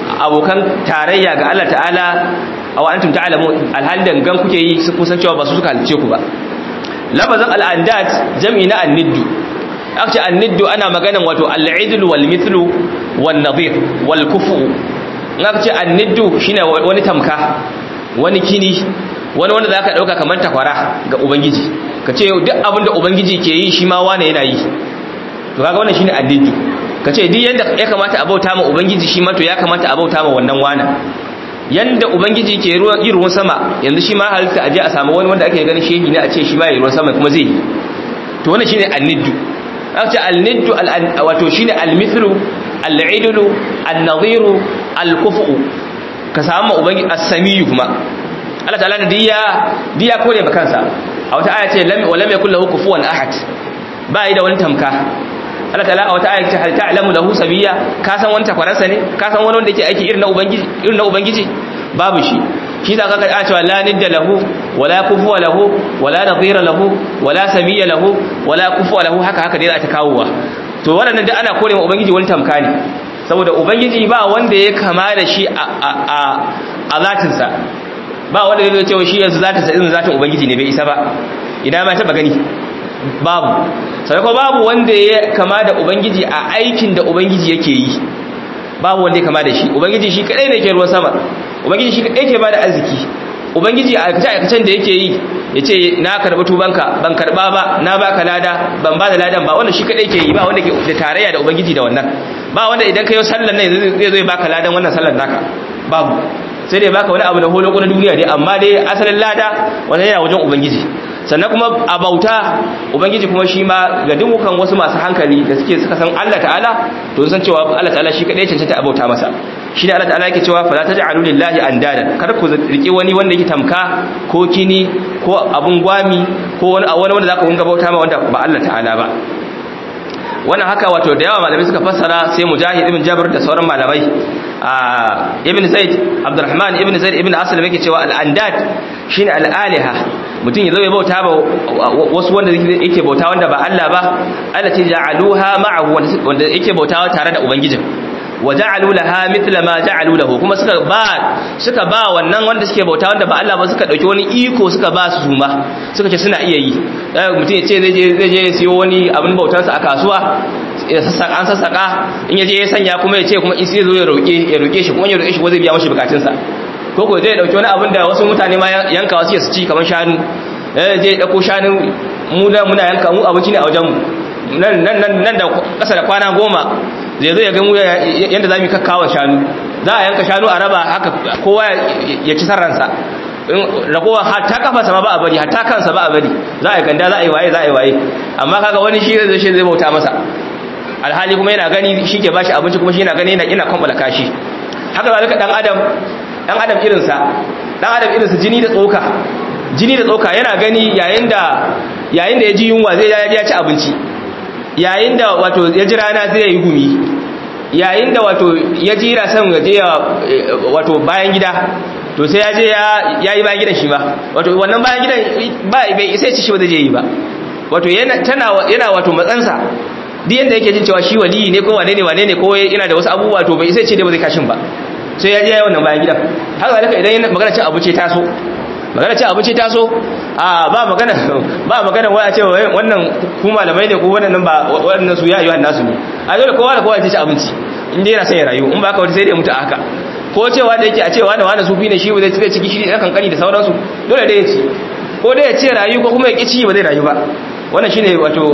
abokan tarayya ga Allah ta'ala a wa antum ta'lamun alhal dangan kuke yi su kusan cewa ba su suka halice ku ba labazan al'andat jam'i na anniddu aka ce anniddu ana maganan wato al'idlu wal mithlu wan nadhir wal kufu in aka ce anniddu shine wani tamka wani kini wani wanda zaka dauka kamar takwara ga ubangiji ka ce duk abin da ubangiji ke yi shi ma wane yana yi to kaga wannan shine anniddu ka ce duk yadda ya kamata a bauta ma ubangiji shi ma to ya kamata a bauta ma wannan wana yanda ubangiji ke yi ruwan sama yanzu shi ma halitta aje a samu wani wanda ake ganin shehi ne a ce shi ma yi ruwan sama kuma zai yi to wannan shine anniddu aka ce anniddu wato shine almithlu al'idlu an-nadhiru al-kufu ka samu ubangiji as-samiyu kuma Allah ta'ala da diya diya kore ba kansa a wata aya ce lam wa lam yakul lahu kufuwan ahad ba yi da wani tamka Allah ta'ala a wata ayat hal ta'lamu lahu sabiya ka san wani takwaransa ne ka san wani wanda yake aiki irin na ubangiji irin na ubangiji babu shi shi da kaka a cewa la nidda lahu wala kufuwa lahu wala nadhira lahu wala sabiya lahu wala kufuwa lahu haka haka dai za ta kawowa to wannan da ana kore ma ubangiji wani tamka ne saboda ubangiji ba wanda ya kama da shi a a a zatinsa ba wanda zai cewa shi yanzu zatinsa irin zatin ubangiji ne bai isa ba ina ma taba gani babu sai ko babu wanda ya kama da ubangiji a aikin da ubangiji yake yi babu wanda ya kama da shi ubangiji shi kadai ne ke ruwan sama ubangiji shi kadai ke bada arziki ubangiji a aikace aikacen da yake yi yace na karba tubanka ban karba ba na baka lada ban ba da ladan ba wannan shi kadai ke yi ba wanda ke da tarayya da ubangiji da wannan ba wanda idan kai sallar nan zai zo ya baka ladan wannan sallar naka babu sai dai baka wani abu da holo na duniya dai amma dai asalin lada wannan yana wajen ubangiji sannan kuma a bauta ubangiji kuma shi ma ga dukkan wasu masu hankali da suke suka san Allah ta'ala to sun san cewa Allah ta'ala shi kadai cancanta a bauta masa shi ne Allah ta'ala yake cewa fala taj'alu lillahi andadan kar ku riki wani wanda yake tamka ko kini ko abun gwami ko wani wani wanda zaka kunga bauta ma wanda ba Allah ta'ala ba wannan haka wato da yawa malamai suka fassara sai mujahid ibn jabr da sauran malamai ibn zaid abdurrahman ibn zaid ibn aslam yake cewa al-andad shine al-aliha mutum ya zo ya bauta ba wasu wanda yake bauta wanda ba Allah ba allati ja'aluha ma'ahu wanda yake bautawa tare da ubangijin wa ja'alu laha mithla ma ja'alu lahu kuma suka ba suka ba wannan wanda suke bauta wanda ba Allah ba suka dauki wani iko suka ba su suma suka ce suna iya yi mutum ya ce zai je zai je siyo wani abin bautar sa a kasuwa an sassaka in yaje ya sanya kuma ya ce kuma isi zo ya roƙe ya roƙe shi kuma ya roƙe shi ko zai biya mashi bukatunsa ko ko zai dauki wani abin da wasu mutane ma yanka wasu su ci kamar shanu eh zai dauko shanu mu da muna yanka mu abinci ne a wajen mu nan nan nan da kasa da kwana goma zai zo ya ga mu yanda zamu kakkawa shanu za a yanka shanu a raba haka kowa ya ci sarransa ragowa hatta kafarsa ma ba a bari hatta kansa ba a bari za a yi ganda za a yi waye za a yi waye amma kaga wani shi zai shi zai bauta masa alhali kuma yana gani shi ke bashi abinci kuma shi yana gani yana kwambala kashi haka zalika dan adam dan adam irinsa dan adam irinsa jini da tsoka jini da tsoka yana gani yayin da yayin da ya ji yunwa zai ya ci abinci yayin da wato ya ji rana zai yi gumi yayin da wato ya ji rasan ya je wato bayan gida to sai ya je ya yi bayan gidan shi ba wato wannan bayan gidan ba bai isa ci shi ba zai je yi ba wato yana tana yana wato matsansa duk yanda yake jin cewa shi waliyi ne ko wane ne wane ne ko yana da wasu abubuwa to bai isa ce da ba zai kashin ba sai ya je ya yi wannan bayan gidan haka zalika idan yana magana cin abinci ta so magana cin abinci ta so a ba magana ba magana wai a ce wannan ku malamai ne ko wannan ba wannan su ya yi wannan nasu ne a dole kowa da kowa ya ci abinci in dai yana son ya rayu in ba ka wata sai dai mutu a haka ko cewa da yake a cewa da wani sufi ne shi ba zai ci ciki shi ɗan kankani da sauransu dole dai ya ci ko dai ya ce rayu ko kuma ya ƙi ci ba zai rayu ba wannan shine wato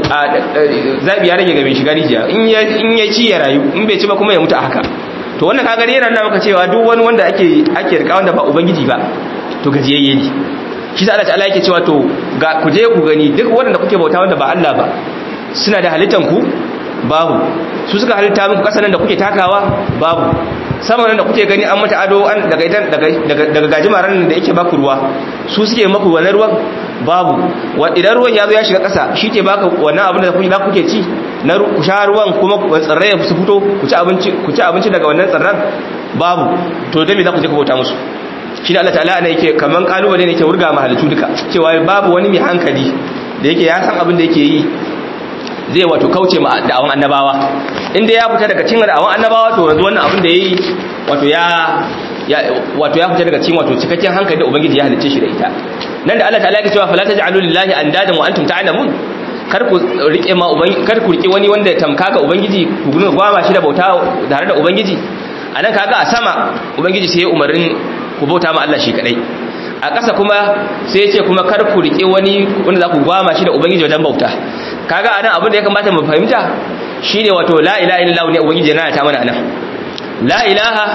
zabi ya rage ga mai shiga rijiya in ya in ya ci ya rayu in bai ci ba kuma ya mutu a haka to wannan kaga yana nuna maka cewa duk wani wanda ake ake rika wanda ba ubangiji ba to gajiyayye ne shi Allah ta'ala yake cewa to ga ku je ku gani duk wanda kuke bauta wanda ba Allah ba suna da halittan ku babu su suka halitta muku kasanan da kuke takawa babu sama nan da kuke gani an mata ado an daga idan daga daga gajimaran da yake baku ruwa su suke maku wannan ruwan babu idan ruwan ya zo ya shiga ƙasa shi ke baka wannan abin da kuke za kuke ci na ku sha ruwan kuma tsirrai su fito ku ci abinci ku ci abinci daga wannan tsirran babu to dan me za ku je ku bauta musu shi da Allah ta'ala ne yake kaman kalubale ne yake wurga mahalitu duka cewa babu wani mai hankali da yake ya san abin da yake yi zai wato kauce ma da'awan annabawa inda ya fita daga cikin da'awan annabawa to yanzu wannan abin da yayi wato ya wato ya fita daga cikin wato cikakken hankali da ubangiji ya halicce shi da ita nan da Allah ta'ala ya cewa fala taj'alu lillahi andadan wa antum ta'lamun kar ku rike ma ubangiji kar ku rike wani wanda ya tamka ga ubangiji ku gudun gwama shi da bauta tare da ubangiji anan kaga a sama ubangiji sai ya umarnin ku bauta ma Allah shi kadai a ƙasa kuma sai ya ce kuma kar ku rike wani wanda za ku gwama shi da ubangiji wajen bauta kaga anan abin da ya kamata mu fahimta shine wato la ilaha illallah ne ubangiji yana ta mana anan la ilaha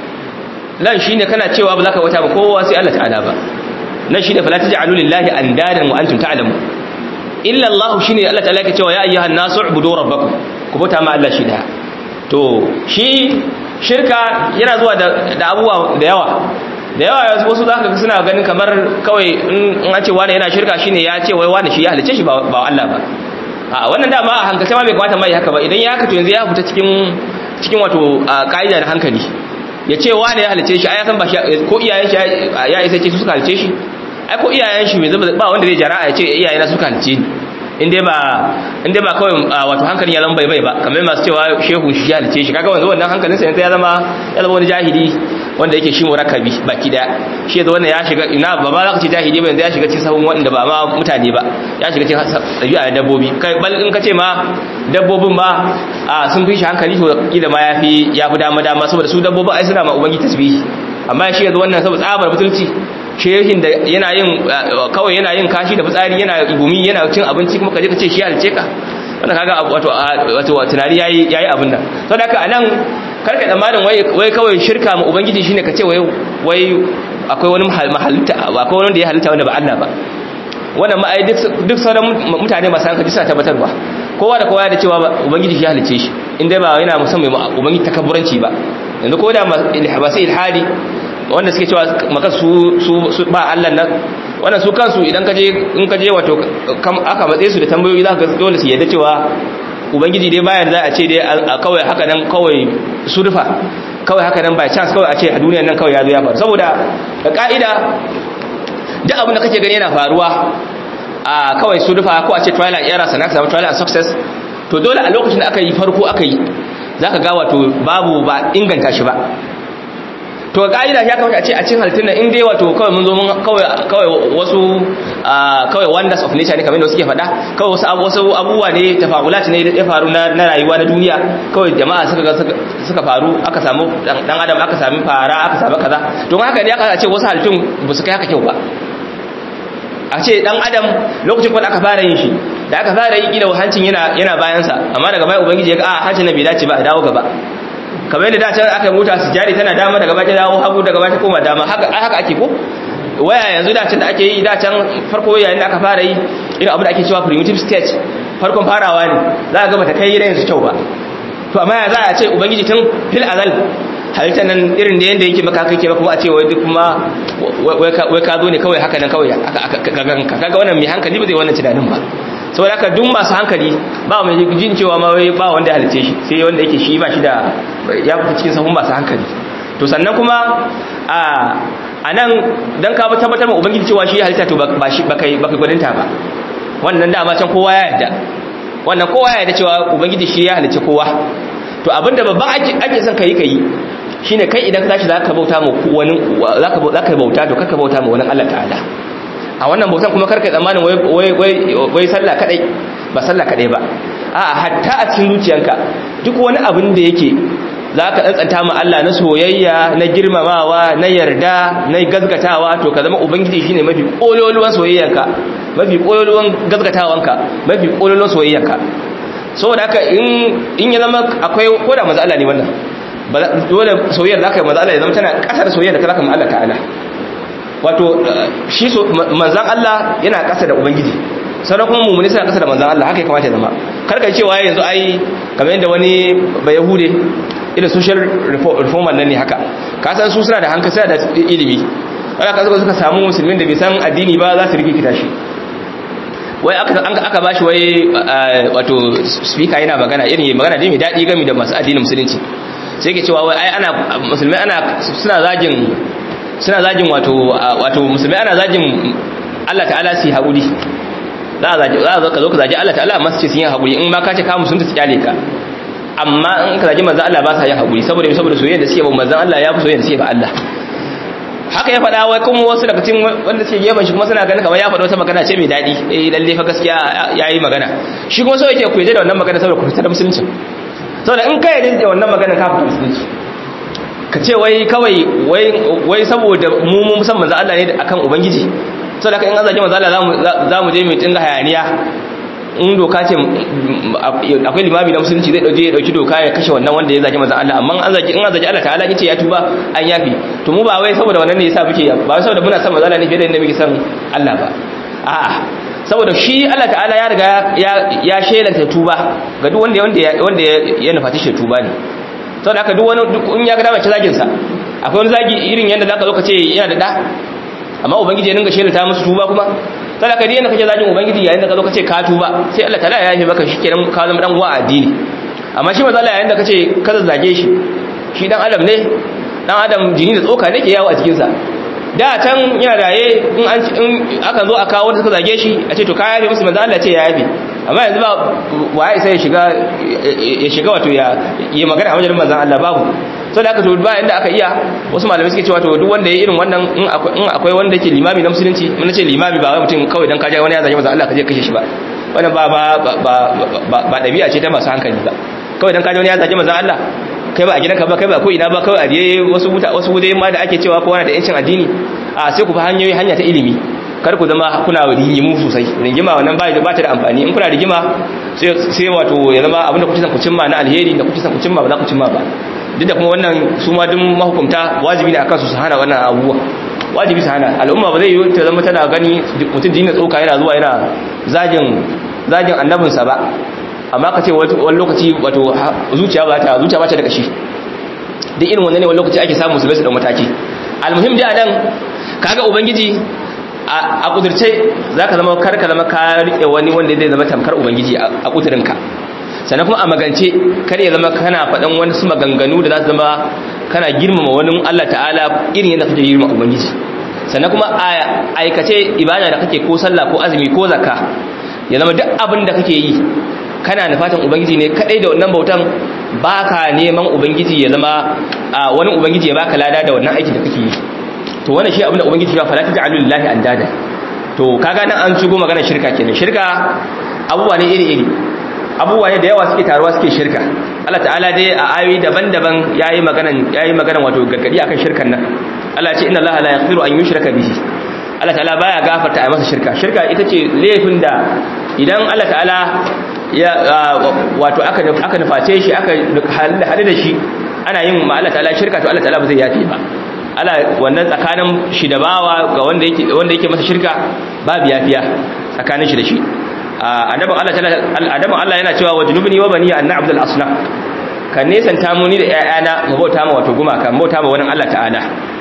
lan shine kana cewa ba za ka wata ba kowa sai Allah ta'ala ba nan shine fala taj'alu lillahi andadan wa antum ta'lamu illa Allah shine Allah ta'ala yake cewa ya ayyuhan nasu ubudu rabbakum ku bauta ma Allah shi da to shi shirka yana zuwa da abubuwa da yawa da yawa wasu za ka suna ganin kamar kawai in an ce wani yana shirka shine ya ce wai wani shi ya halice shi ba Allah ba a wannan dama a hankalce ma bai kamata mai haka ba idan ya haka to yanzu ya fita cikin cikin wato ka'ida da hankali ya ce wani ya halice shi ai san ba shi ko iyayen shi ya isa ce su suka halice shi ai ko iyayen shi ba wanda zai jara'a ya ce iyayena suka halice ni in dai ba in dai ba kawai wato hankalin ya zama bai bai ba kamar masu cewa shehu shi ya halice shi kaga wanzu wannan hankalin sa yanzu ya zama ya zama wani jahili wanda yake shi murakkabi baki daya shi yanzu wannan ya shiga ina ba ba za ka ce jahili ba yanzu ya shiga cikin sahun wanda ba ma mutane ba ya shiga cikin ɗabi'a da dabbobi kai bal in ka ce ma dabbobin ba sun fi shi hankali to kila ma yafi yafi dama dama saboda su dabbobin ai suna ma ubangi tasbihi amma shi yanzu wannan saboda tsabar butulci shehin da yana yin kawai yana yin kashi da fitsari yana gumi yana cin abinci kuma kaje ka ce shi halice ka wanda kaga wato wato tunani yayi yayi abin nan saboda haka anan karka tsammanin wai wai kawai shirka mu ubangiji shine ka ce wai wai akwai wani mahalitta akwai wani da ya halitta wanda ba Allah ba wannan ma ai duk duk sauran mutane masu hankali suna tabbatarwa kowa da kowa da cewa ubangiji shi halice shi inda ba yana musamman ubangiji takabburanci ba yanzu ko da masu ilhadi wanda suke cewa maka su su ba Allah nan wannan su kansu idan ka je in ka je wato aka matsaye su da tambayoyi za ka dole su yadda cewa ubangiji dai bayan za a ce dai kawai haka nan kawai surfa kawai haka nan by chance kawai a ce a duniyar nan kawai ya zo ya faru saboda da ka'ida duk abin da kake gani yana faruwa a kawai surfa ko a ce trial and error sannan samu trial and success to dole a lokacin da aka yi farko aka yi za ka ga wato babu ba inganta shi ba to ka'ida ya kamata a ce a cikin halittun nan in dai wato kawai mun zo mun kawai kawai wasu kawai wonders of nature ne kamar da suke faɗa kawai wasu wasu abubuwa ne tafakulat ne ya faru na rayuwa na duniya kawai jama'a suka suka faru aka samu dan adam aka sami fara aka samu kaza don haka ne aka ce wasu halittun ba su kai haka kyau ba a ce dan adam lokacin kuma aka fara yin shi da aka fara yi kila hancin yana yana bayansa amma daga baya ubangiji ya ga a hancin na bai dace ba a dawo gaba kamar yadda da can aka mota su jari tana dama daga baya dawo hagu daga baya koma dama haka haka ake ko waya yanzu da can da ake yi da can farko yayin da aka fara yi irin abu da ake cewa primitive stage farkon farawa ne za ka ga bata kai yanzu kyau ba to amma ya za a ce ubangiji tun fil azal halitta nan irin da yanda yake maka kake kuma a ce wai duk kuma wai ka zo ne kawai haka nan kawai kaga wannan mai hankali ba zai wannan tunanin ba saboda haka duk masu hankali ba mai jin cewa ma wai ba wanda ya halice shi sai wanda yake shi ba shi da ya fita cikin sahun masu hankali to sannan kuma a a nan dan ka tabbatar ma ubangiji cewa shi halitta to ba shi ba kai ba kai gwaninta ba wannan dama can kowa ya yarda wannan kowa ya yarda cewa ubangiji shi ya halice kowa to abinda babban ake ake son kai kai shine kai idan ka tashi zaka bauta ma wani zaka zaka bauta to kaka bauta ma wani Allah ta'ala a wannan bautan kuma karka tsammanin wai wai wai sallah kadai ba sallah kadai ba a'a hatta a cikin zuciyanka duk wani abin da yake zaka tsantsanta ma Allah na soyayya na girmamawa na yarda na gazgatawa to ka zama ubangiji shine mafi kololuwan soyayyanka mafi kololuwan gazgatawanka mafi kololuwan soyayyanka saboda haka in in ya zama akwai ko da manzo Allah ne wannan dole soyayyar da aka yi manzo Allah ya zama tana kasar soyayyar da ka zaka ma Allah ta'ala wato shi manzan Allah yana kasa da ubangiji sannan kuma mummuni suna kasa da manzan Allah haka ya kamata ya zama karka cewa yanzu ai kamar yadda wani bayahude irin social reformer nan ne haka ka san su suna da hankali suna da ilimi wanda ka suka samu musulmin da bai san addini ba za su rikita shi wai aka aka bashi wai wato speaker yana magana irin magana dai mai daɗi game da masu addinin musulunci sai ke cewa wai ai ana musulmai ana suna zagin suna zagin wato wato musulmai ana zagin Allah ta'ala su yi haƙuri za a zagi za ka zo ka zagi Allah ta'ala amma su ce sun yi haƙuri in ma ka ce ka musulunta su kyale ka amma in ka zagi manzan Allah ba sa yin haƙuri saboda saboda soyayya da suke ba manzan Allah ya fi soyayya da suke ba Allah haka ya faɗa wai kuma wasu daga cikin wanda suke gefen shi kuma suna ganin kamar ya faɗa wata magana ce mai daɗi eh lalle fa gaskiya ya yi magana shi kuma so yake ku yaje da wannan magana saboda ku fitar da musulunci saboda in ka yaje da wannan magana ka fitar musulunci ka ce wai kawai wai saboda mu mun san manzo Allah ne akan ubangiji saboda in an zage manzo Allah za mu je mu tinga hayaniya in doka ce akwai limami na musulunci zai dauke ya dauki doka ya kashe wannan wanda ya zage manzo Allah amma an zage in an zage Allah ta'ala yace ya tuba an yafi to mu ba wai saboda wannan ne yasa muke ba wai saboda muna san manzo Allah ne fiye da yadda muke san Allah ba a'a saboda shi Allah ta'ala ya riga ya ya shelanta tuba ga duk wanda wanda wanda ya nufaci shi tuba ne saboda haka duk wani in ya ga dama ci zagin sa akwai wani zagi irin yanda zaka zo ka ce yana da da amma ubangiji ya dinga shelanta musu tuba kuma saboda haka dai kake zagin ubangiji yayin da ka zo ka ce ka tuba sai Allah ta'ala ya yafe maka shikenan ka zama dan uwa addini amma shi maza Allah yayin da ka ce ka zage shi shi dan adam ne dan adam jini da tsoka ne ke yawo a cikin sa da can yana raye in an in aka zo a kawo wanda suka zage shi a ce to ka yafe musu manzo Allah ce ya yafe amma yanzu ba waye sai ya shiga ya shiga wato ya yi magana a wajen manzon Allah babu so da aka to ba inda aka iya wasu malamai suke cewa to duk wanda ya irin wannan in akwai in akwai wanda yake limami na musulunci mun ce limami ba wai mutum kawai dan kaje wani ya zage manzon Allah kaje kashe shi ba wannan ba ba ba ba dabi'a ce ta masu hankali ba kawai dan kaje wani ya zage manzon Allah kai ba a gidanka ba kai ba ko ina ba kawai a je wasu wuta wasu gudai ma da ake cewa kowa na da yancin addini a sai ku fa hanyoyi hanya ta ilimi kar ku zama kuna rigimu sosai rigima wannan ba ba ta da amfani in kuna rigima sai sai wato ya zama abinda kuke san ku cimma na alheri da kuke san ku cimma ba za ku cimma ba duk da kuma wannan su ma duk mahukunta wajibi ne akan su su hana wannan abubuwa wajibi su hana al'umma ba zai yi ta zama tana gani mutum dinin tsoka yana zuwa yana zagin zagin annabinsa ba amma ka ce wani lokaci wato zuciya ba ta zuciya ba ta da kashi duk irin wannan ne wani lokaci ake samu su bai su da mataki almuhim dai anan kaga ubangiji a kudurce zaka zama karka zama ka rike wani wanda zai zama tamkar ubangiji a kudurinka sannan kuma a magance kar ya zama kana faɗan wani su maganganu da za su zama kana girmama wani Allah ta'ala irin yadda kake girmama ubangiji sannan kuma a aikace ibada da kake ko sallah ko azumi ko zakka ya zama duk abin da kake yi kana nufatan ubangiji ne kadai da wannan bautan baka neman ubangiji ya zama wani ubangiji ya baka lada da wannan aiki da kake yi to wannan shi abin da ubangiji ya fara ta ja'alu lillahi andada to kaga nan an shigo magana shirka kenan shirka abubuwa ne iri iri abubuwa ne da yawa suke taruwa suke shirka Allah ta'ala dai a ayoyi daban-daban yayi magana yayi magana wato gargadi akan shirkan nan Allah ya ce inna Allah la yaghfiru an yushraka bihi Allah ta'ala baya gafarta a masa shirka shirka ita ce laifin da idan Allah ta'ala ya wato aka aka nuface shi aka hadu da shi ana yin ma Allah ta'ala shirka to Allah ta'ala ba zai yafe ba Allah wannan tsakanin shi da bawa ga wanda yake wanda yake masa shirka babu yafiya tsakanin shi da shi annabin Allah ta'ala annabin Allah yana cewa wajnubni wa bani an na'budul asnam ka nesanta mu ni da ƴaƴana mu bauta ma wato gumaka mu bauta ma wani Allah ta'ala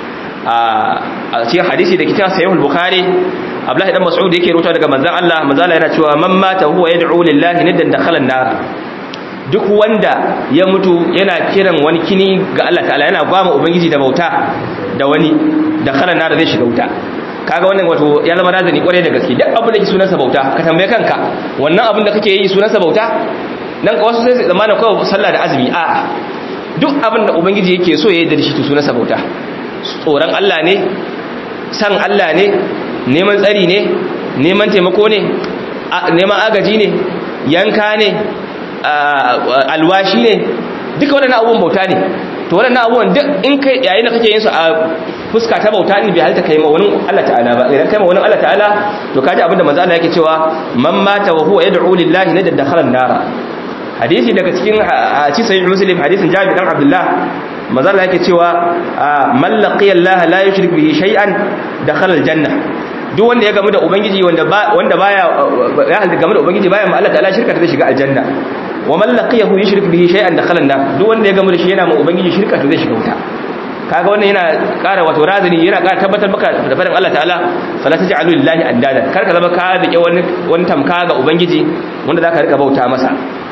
a cikin hadisi da kitab sahih al-bukhari abdullahi dan mas'ud yake rubuta daga manzon Allah manzon Allah yana cewa man mata huwa yad'u lillahi niddan dakhala an-nar duk wanda ya mutu yana kiran wani kini ga Allah ta'ala yana gwama ubangiji da bauta da wani dakhala an-nar zai shiga wuta kaga wannan wato ya zama razani kwarai da gaske duk abin da ke sunansa bauta ka tambaye kanka wannan abin da kake yi sunansa bauta nan wasu sai su zamanin kawai sallah da azumi a'a duk abin da ubangiji yake so ya yi da shi to sunansa bauta tsoron Allah ne san Allah ne neman tsari ne neman taimako ne neman agaji ne yanka ne alwashi ne duka waɗannan abubuwan bauta ne to waɗannan abubuwan duk in kai yayin da kake yin su a fuska ta bauta ne bai halitta kai ma wani Allah ta'ala ba idan kai ma wani Allah ta'ala to kaji abinda manzo Allah yake cewa man mata wa huwa yad'u lillahi la dakhala an-nara hadisi daga cikin ci sahih muslim hadisin Jabir dan Abdullah manzo Allah yake cewa man laqiya Allah la yushrik bihi shay'an dakhala al-janna duk wanda ya gamu da ubangiji wanda wanda baya ya halda gamu da ubangiji baya ma Allah ta'ala shirka ta zai shiga aljanna wa man laqiyahu yushrik bihi shay'an dakhala an-nar duk wanda ya gamu da shi yana ma ubangiji shirka to zai shiga wuta kaga wannan yana ƙara wato razani yana ƙara tabbatar maka da faɗin Allah ta'ala fala taj'alu lillahi andada kar ka zama ka rike wani wani tamka ga ubangiji wanda zaka rika bauta masa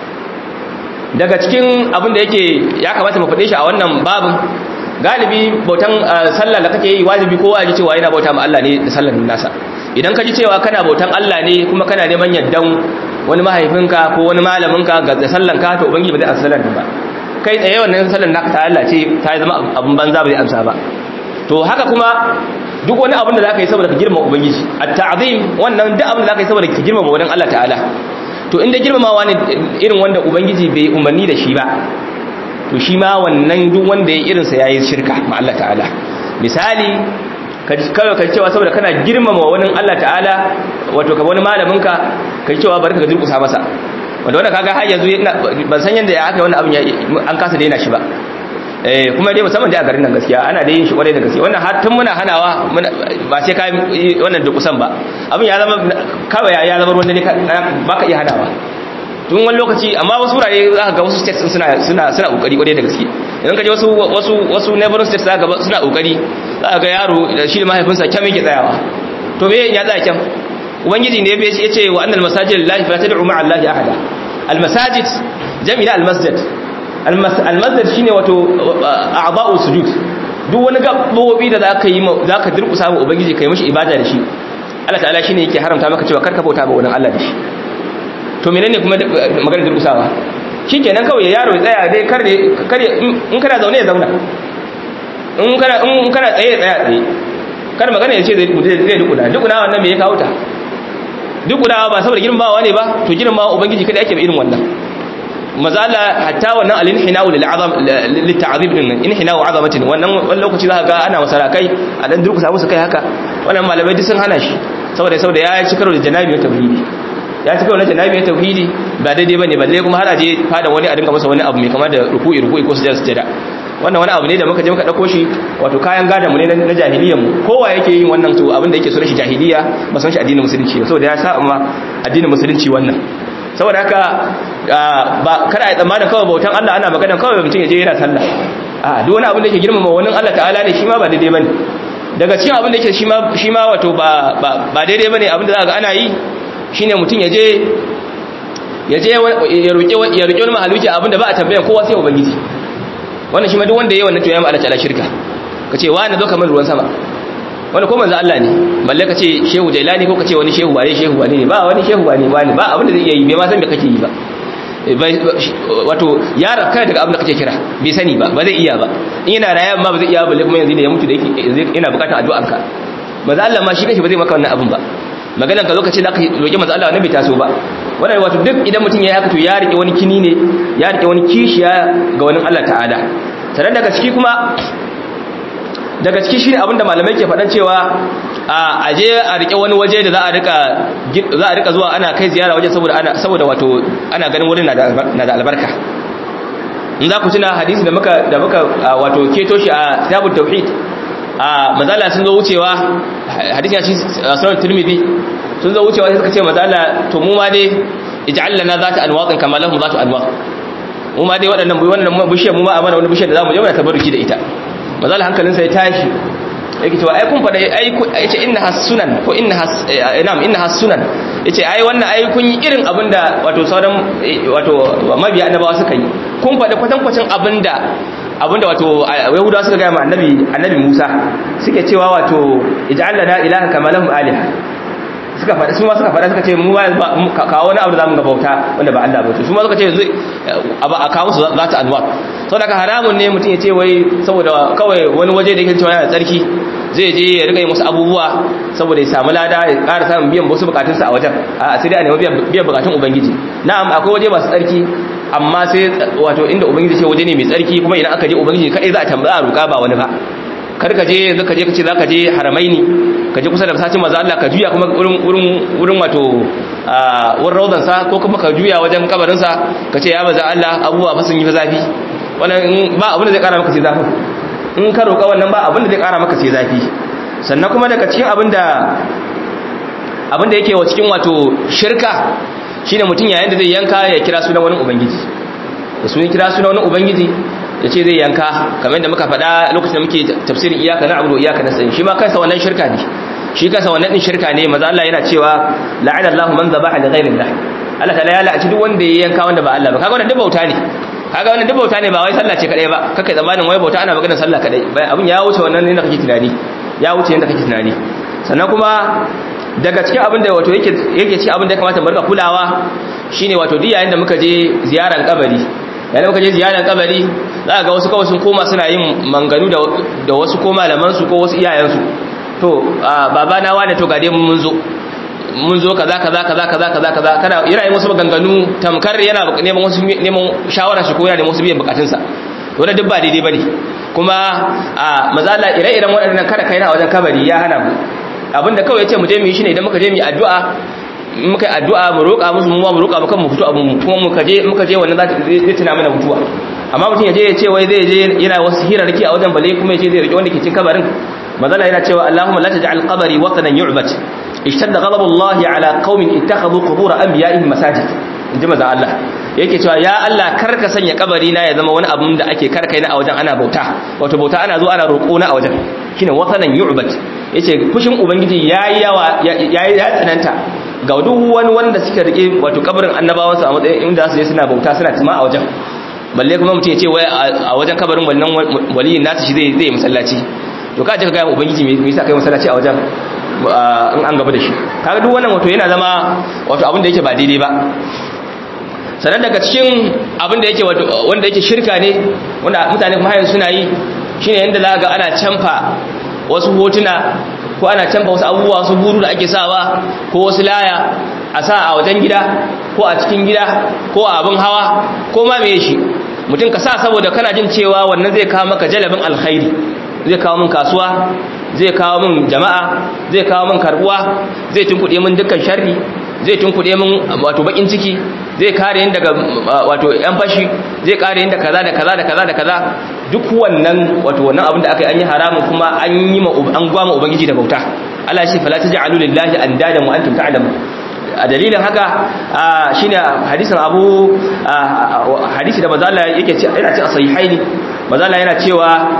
daga cikin abin da yake ya kamata mu faɗe shi a wannan babin galibi bautan sallah da kake yi wajibi kowa ya ji cewa yana bauta ma Allah ne da sallar nasa idan ka ji cewa kana bautan Allah ne kuma kana neman yaddan wani mahaifinka ko wani malaminka ga sallanka to ubangiji ba zai amsa sallar ba kai tsaye wannan sallar naka ta Allah ce ta zama abin banza ba zai amsa ba to haka kuma duk wani abin da zaka yi saboda ka girmama ubangiji at-ta'zim wannan duk abin da zaka yi saboda ka girmama wannan Allah ta'ala to inda girmamawa ne irin wanda ubangiji bai umarni da shi ba to shi ma wannan duk wanda ya irin sa yayi shirka ma Allah ta'ala misali ka kawai ka cewa saboda kana girmama wani Allah ta'ala wato ka wani malamin ka kai cewa bari ka durkusa masa wanda wanda kaga har yanzu ban san yanda ya aka wannan abin an kasa daina shi ba eh kuma dai musamman dai a garin nan gaskiya ana da yin shi kwarai da gaske wannan har tun muna hanawa ba sai ka wannan durkusan ba abin ya zama kawai ya zama ruwan dare baka iya hanawa tun wani lokaci amma wasu wurare za ka ga wasu states suna suna suna kokari kwarai da gaske idan ka je wasu wasu wasu neighboring states za ka ga suna kokari za ka ga yaro da shi da mahaifinsa kyan yake tsayawa to me ya tsaya kyan ubangiji ne ya ce wa annal masajid lillahi fala tad'u ma'a allahi ahada al masajid jami'a al masjid al masjid shine wato a'dha'u sujud duk wani gabobi da zaka yi zaka durkusa wa ubangiji kai mishi ibada da shi Allah ta'ala shine yake haramta maka cewa karka bauta ba wannan Allah da shi to menene kuma maganar durkusawa shikenan kawai yaro ya tsaya dai kar kar in kana zaune ya zauna in kana in kana tsaye ya tsaya tsaye kar magana ya ce zai zai dukuna dukuna wannan me ya kawo ta dukuna ba saboda girmamawa ne ba to girmamawa ubangiji kada yake irin wannan mazala hatta wannan al-inhina'u lil azam lit ta'zib din inhina'u azamatin wannan wannan lokaci za ka ga ana masarakai a dan durkusa musu kai haka wannan malamai duk sun hana shi saboda saboda ya ci karo da janabi tauhidi ya ci kawai na janabi na tauhidi ba daidai bane balle kuma har aje fada wani a dinga masa wani abu mai kama da ruku'i ruku'i ko sujada sujada wannan wani abu ne da muka je muka dauko shi wato kayan gadan mu ne na jahiliyyar mu kowa yake yin wannan to abin da yake so shi jahiliya ba san shi addinin musulunci ba saboda ya sa amma addinin musulunci wannan saboda haka ba kada a tsammanin kawai bautan Allah ana magana kawai mutum ya je yana sallah a duk wani abin da yake girmama wani Allah ta'ala ne shi ma ba daidai bane daga cikin abin da yake shi ma shi ma wato ba ba daidai bane abin da za ga ana yi shine mutum ya je ya je ya roƙi ya roƙi wani mahaluki abinda ba a tambaya kowa sai ubangiji wannan shi ma duk wanda yayi wannan to ya ma Allah ta'ala shirka kace wani zo kamar ruwan sama wani ko manzo Allah ne balle kace shehu jailani ko kace wani shehu waye shehu wani ne ba wani shehu wani wani ba abinda zai iya yi bai ma san me kake yi ba wato ya rafka daga abin da kake kira bai sani ba ba zai iya ba in yana rayuwa ma ba zai iya ba kuma yanzu da ya mutu da yake yana bukatar addu'anka maza Allah ma shi kanshi ba zai maka wannan abin ba maganar ka lokacin da aka roƙi maza Allah bai taso ba wannan wato duk idan mutum ya yi haka to ya rike wani kini ne ya rike wani kishiya ga wani Allah ta'ala sannan daga ciki kuma daga ciki shine abin da malamai ke faɗan cewa a aje a rike wani waje da za a rika za a rika zuwa ana kai ziyara waje saboda ana saboda wato ana ganin wurin na da albarka in za ku tuna hadisi da muka da muka wato keto shi a kitabut tauhid a mazala sun zo wucewa hadisi ya ci sunan tirmidhi sun zo wucewa sai suka ce mazala to mu ma dai ij'al lana zata anwaqin kama lahum zatu anwaq mu ma dai waɗannan wannan bishiyar mu ma amana wani bishiyar da zamu je mu tabarruki da ita mazala hankalinsa ya tashi yake cewa ai kun fada ai yace inna hasunan ko inna has na'am inna hasunan yace ai wannan ai kun yi irin abinda wato sauran wato mabiya annabawa suka yi kun fada kwatankwacin abinda abinda wato yahudawa suka ga ma annabi annabi Musa suke cewa wato ij'al lana ilahan kama lahum aliha suka faɗa su ma suka faɗa suka ce mu kawo wani abu da zamu ga bauta wanda ba Allah ba to su ma suka ce yanzu a kawo su za ta anwa sau daga haramun ne mutum ya ce wai saboda kawai wani waje da yake cewa yana tsarki zai je ya riga yi musu abubuwa saboda ya samu lada ya ƙara samun biyan wasu bukatunsa a wajen a sai dai a nemi biyan bukatun ubangiji na'am akwai waje masu tsarki amma sai wato inda ubangiji ce waje ne mai tsarki kuma idan aka je ubangiji kai za a tambaya a roƙa ba wani ba kar ka je yanzu ka je ka ce za ka je haramaini ka je kusa da masacin maza Allah ka juya kuma wurin wato wurin rauzansa ko kuma ka juya wajen kabarinsa ka ce ya maza Allah abubuwa fa sun yi zafi wannan ba abin da zai kara maka sai zafi in ka roƙa wannan ba abin da zai kara maka sai zafi sannan kuma daga cikin abin da abin da yake wa cikin wato shirka shine mutum yayin da zai yanka ya kira sunan wani ubangiji da sunan kira sunan wani ubangiji ya ce zai yanka kamar yadda muka faɗa lokacin da muke tafsirin iyaka na abu iyaka na sayin shi ma kansa wannan shirka ne shi kansa wannan din shirka ne maza Allah yana cewa la'ana Allah man zabaha li ghayri Allah Allah ta'ala ya la'aci duk wanda ya yanka wanda ba Allah ba kaga wannan duk bauta ne kaga wannan duk bauta ne ba wai sallah ce kadai ba kaka zamanin wai bauta ana maganar sallah kadai abin ya wuce wannan ne da kake tunani ya wuce yanda kake tunani sannan kuma daga cikin abin da wato yake yake cikin abin da ya kamata mu rika kulawa shine wato duk yayin da muka je ziyaran kabari yayin muka je ziyarar kabari za ga wasu kawai sun koma suna yin manganu da wasu ko malamansu ko wasu iyayensu to baba na wane to gade mun zo mun zo kaza kaza kaza kaza kaza kaza kana yana yin wasu maganganu tamkar yana neman wasu neman shawara shi ko yana neman wasu biyan bukatunsa to da duk ba daidai bane kuma a mazala ire-iren waɗannan kada kai na wajen kabari ya hana mu abinda kawai yace mu je mu yi shine idan muka je mu yi addu'a muka yi addu'a mu roƙa musu mu mu roƙa mu kan mu fito abun kuma muka je muka je wannan zai tuna mana mutuwa amma mutum ya je ya ce wai zai je yana wasu hirarki a wajen bale kuma ya ce zai rike wanda ke cikin kabarin mazala yana cewa Allahumma la taj'al qabri watanan yu'bad ishtadda ghadabu Allah ala qaumin ittakhadhu qubur anbiya'ihim masajid inji maza Allah yake cewa ya Allah kar ka sanya kabari na ya zama wani abun da ake karkai na a wajen ana bauta wato bauta ana zo ana roƙo na a wajen shine watanan yu'bad yace fushin ubangiji yayi yawa yayi ya tsananta ga duk wani wanda suka rike wato kabarin annabawansu a matsayin inda su je suna bauta suna tuma a wajen balle kuma mutum ya ce wai a wajen kabarin wannan waliyin nasu shi zai zai masallaci to ka je ka ga ubangiji me yasa kai masallaci a wajen in an gaba da shi kaga duk wannan wato yana zama wato abin da yake ba daidai ba sannan daga cikin abin da yake wanda yake shirka ne wanda mutane kuma hayan suna yi shine yanda za ga ana canfa wasu hotuna ko ana canfa wasu abubuwa wasu buru da ake sawa ko wasu laya a sa a wajen gida ko a cikin gida ko a abin hawa ko ma me shi mutum ka sa saboda kana jin cewa wannan zai kawo maka jalabin alkhairi zai kawo min kasuwa zai kawo min jama'a zai kawo min karbuwa zai tunkuɗe min dukkan sharri zai tunkuɗe min wato bakin ciki zai kare yin daga wato yan fashi zai kare yin da kaza da kaza da kaza da kaza duk wannan wato wannan abin da aka yi an yi haramun kuma an yi ma an gwama ubangiji da bauta Allah shi fala taj'alu lillahi andadan wa antum ta'lamun a dalilin haka shine hadisin Abu hadisi da manzo Allah yake ce yana ce a sahihaini manzo Allah yana cewa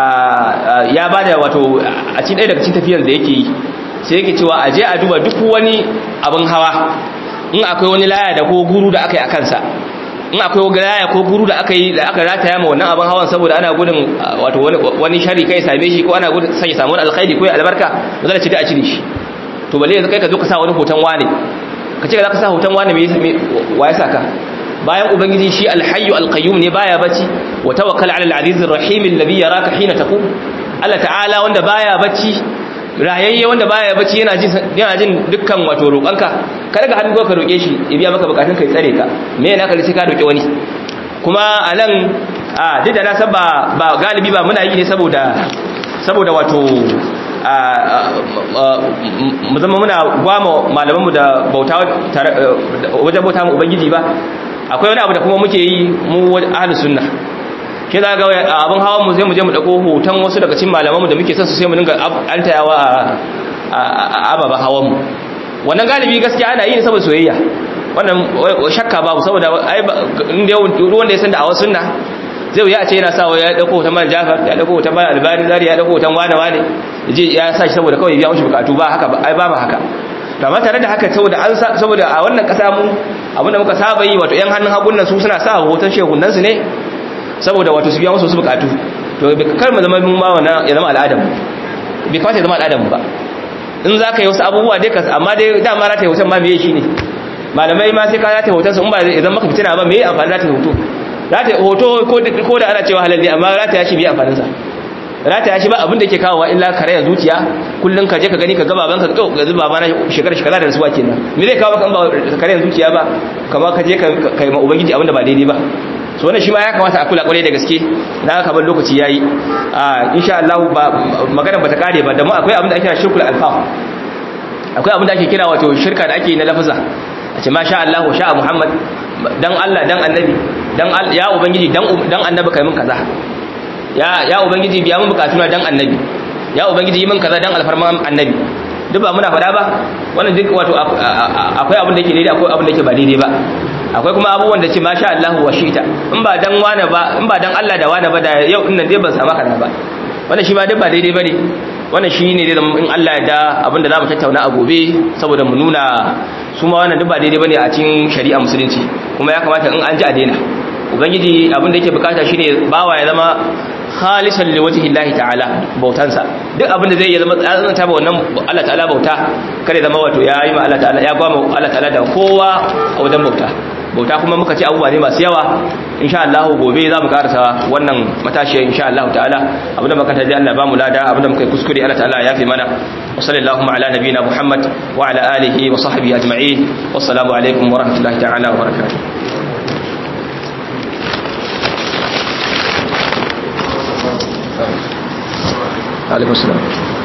ya bada wato a cikin ɗaya daga cikin tafiyar da yake yi sai yake cewa aje a duba duk wani abin hawa in akwai wani laya da ko guru da aka yi a kansa in akwai wani laya ko guru da aka yi da aka rataya ma wannan abin hawan saboda ana gudun wato wani shari kai same shi ko ana gudun sai samu wani alkhairi ko albarka ba za ce da a cire shi to balle yanzu kai ka zo ka sa wani hoton wane ka ce za ka sa hoton wane me wa ya saka bayan ubangiji shi alhayyu alqayyum ne baya bacci wa tawakkal ala alaziz arrahim alladhi yaraka hina taqum Allah ta'ala wanda baya bacci rayayye wanda baya bacci yana jin yana jin dukkan wato roƙanka ka daga hannu ka roƙe shi ya biya maka bukatun kai tsare ka me yana ka sai ka roƙe wani kuma anan a duk da na san ba ba galibi ba muna yi ne saboda saboda wato mu zama muna gwama malamanmu da bauta wajen bauta mu ubangiji ba akwai wani abu da kuma muke yi mu ahli sunna ke za ga abin hawan mu sai mu je mu dauko hoton wasu daga cikin malamanmu da muke son su sai mu dinga antayawa a ababen hawan mu wannan galibi gaskiya ana yi ne saboda soyayya wannan shakka babu saboda ai inda wanda ya san da a wasu sunna zai wuya a ce yana sawa ya dauko hoton man jafar ya dauko hoton man albani zari ya dauko hoton wane wane je ya sa shi saboda kawai ya biya mushi bukatu ba haka ba ai ba ba haka to amma tare da haka saboda an saboda a wannan kasa mu abinda muka saba yi wato yan hannun hagun nan su suna sa hoton shehunan su ne saboda wato su biya musu su bukatu to kar mu zama mun ma wannan ya zama al'adam bai kamata ya zama al'adam ba in za ka yi wasu abubuwa dai ka amma dai dama rata yi hoton ma me shi ne malamai ma sai ka rata hoton su in ba idan maka fitina ba me amfani rata hoto rata hoto ko da ana cewa halal ne amma rata ya shi biya amfaninsa rata ya shi ba abin da ke kawowa illa karaya zuciya kullum ka je ka gani ka gaba banka to ga zuba bana shekara shekara da rasuwa kenan me zai kawo kan ba karaya zuciya ba kamar ka je ka kai ma ubangiji abin da ba daidai ba so wannan shi ma ya kamata a kula kwarai da gaske na haka ban lokaci yayi a insha Allah ba magana bata kare ba da mu akwai abin da ake kira shirkul alfam akwai abin da ake kira wato shirka da ake na lafaza a ce masha Allah wa sha'a Muhammad dan Allah dan annabi dan ya ubangiji dan dan annabi kai min kaza ya ya ubangiji biya mun bukatuna dan annabi ya ubangiji yi min kaza dan alfarman annabi duk ba muna fada ba wannan duk wato akwai abin da yake daidai akwai abin da yake ba daidai ba akwai kuma abubuwan da ce masha Allah wa shita in ba dan wane ba in ba dan Allah da wane ba da yau din nan dai ban samu kaza ba wannan shi ma duk ba daidai bane wannan shi ne da in Allah ya da abin da za mu tattauna a gobe saboda mu nuna su ma wannan duk ba daidai bane a cikin shari'a musulunci kuma ya kamata in an ji a daina ubangiji abin da yake bukata shine bawa ya zama khalisan li wajhi Allah ta'ala bautansa duk abin da zai yi zama tsananta ba wannan Allah ta'ala bauta kare zama wato ya yi ma Allah ta'ala ya gwama Allah ta'ala da kowa a wajen bauta bauta kuma muka ce abubuwa ne masu yawa insha Allah gobe za mu karasa wannan matashiyar insha Allah ta'ala abinda muka taji Allah ba mu lada abinda muka yi kuskure Allah ta'ala ya fi mana wa sallallahu ala nabiyina Muhammad wa ala alihi wa sahbihi ajma'in wassalamu alaikum wa rahmatullahi ta'ala wa barakatuh عليكم السلام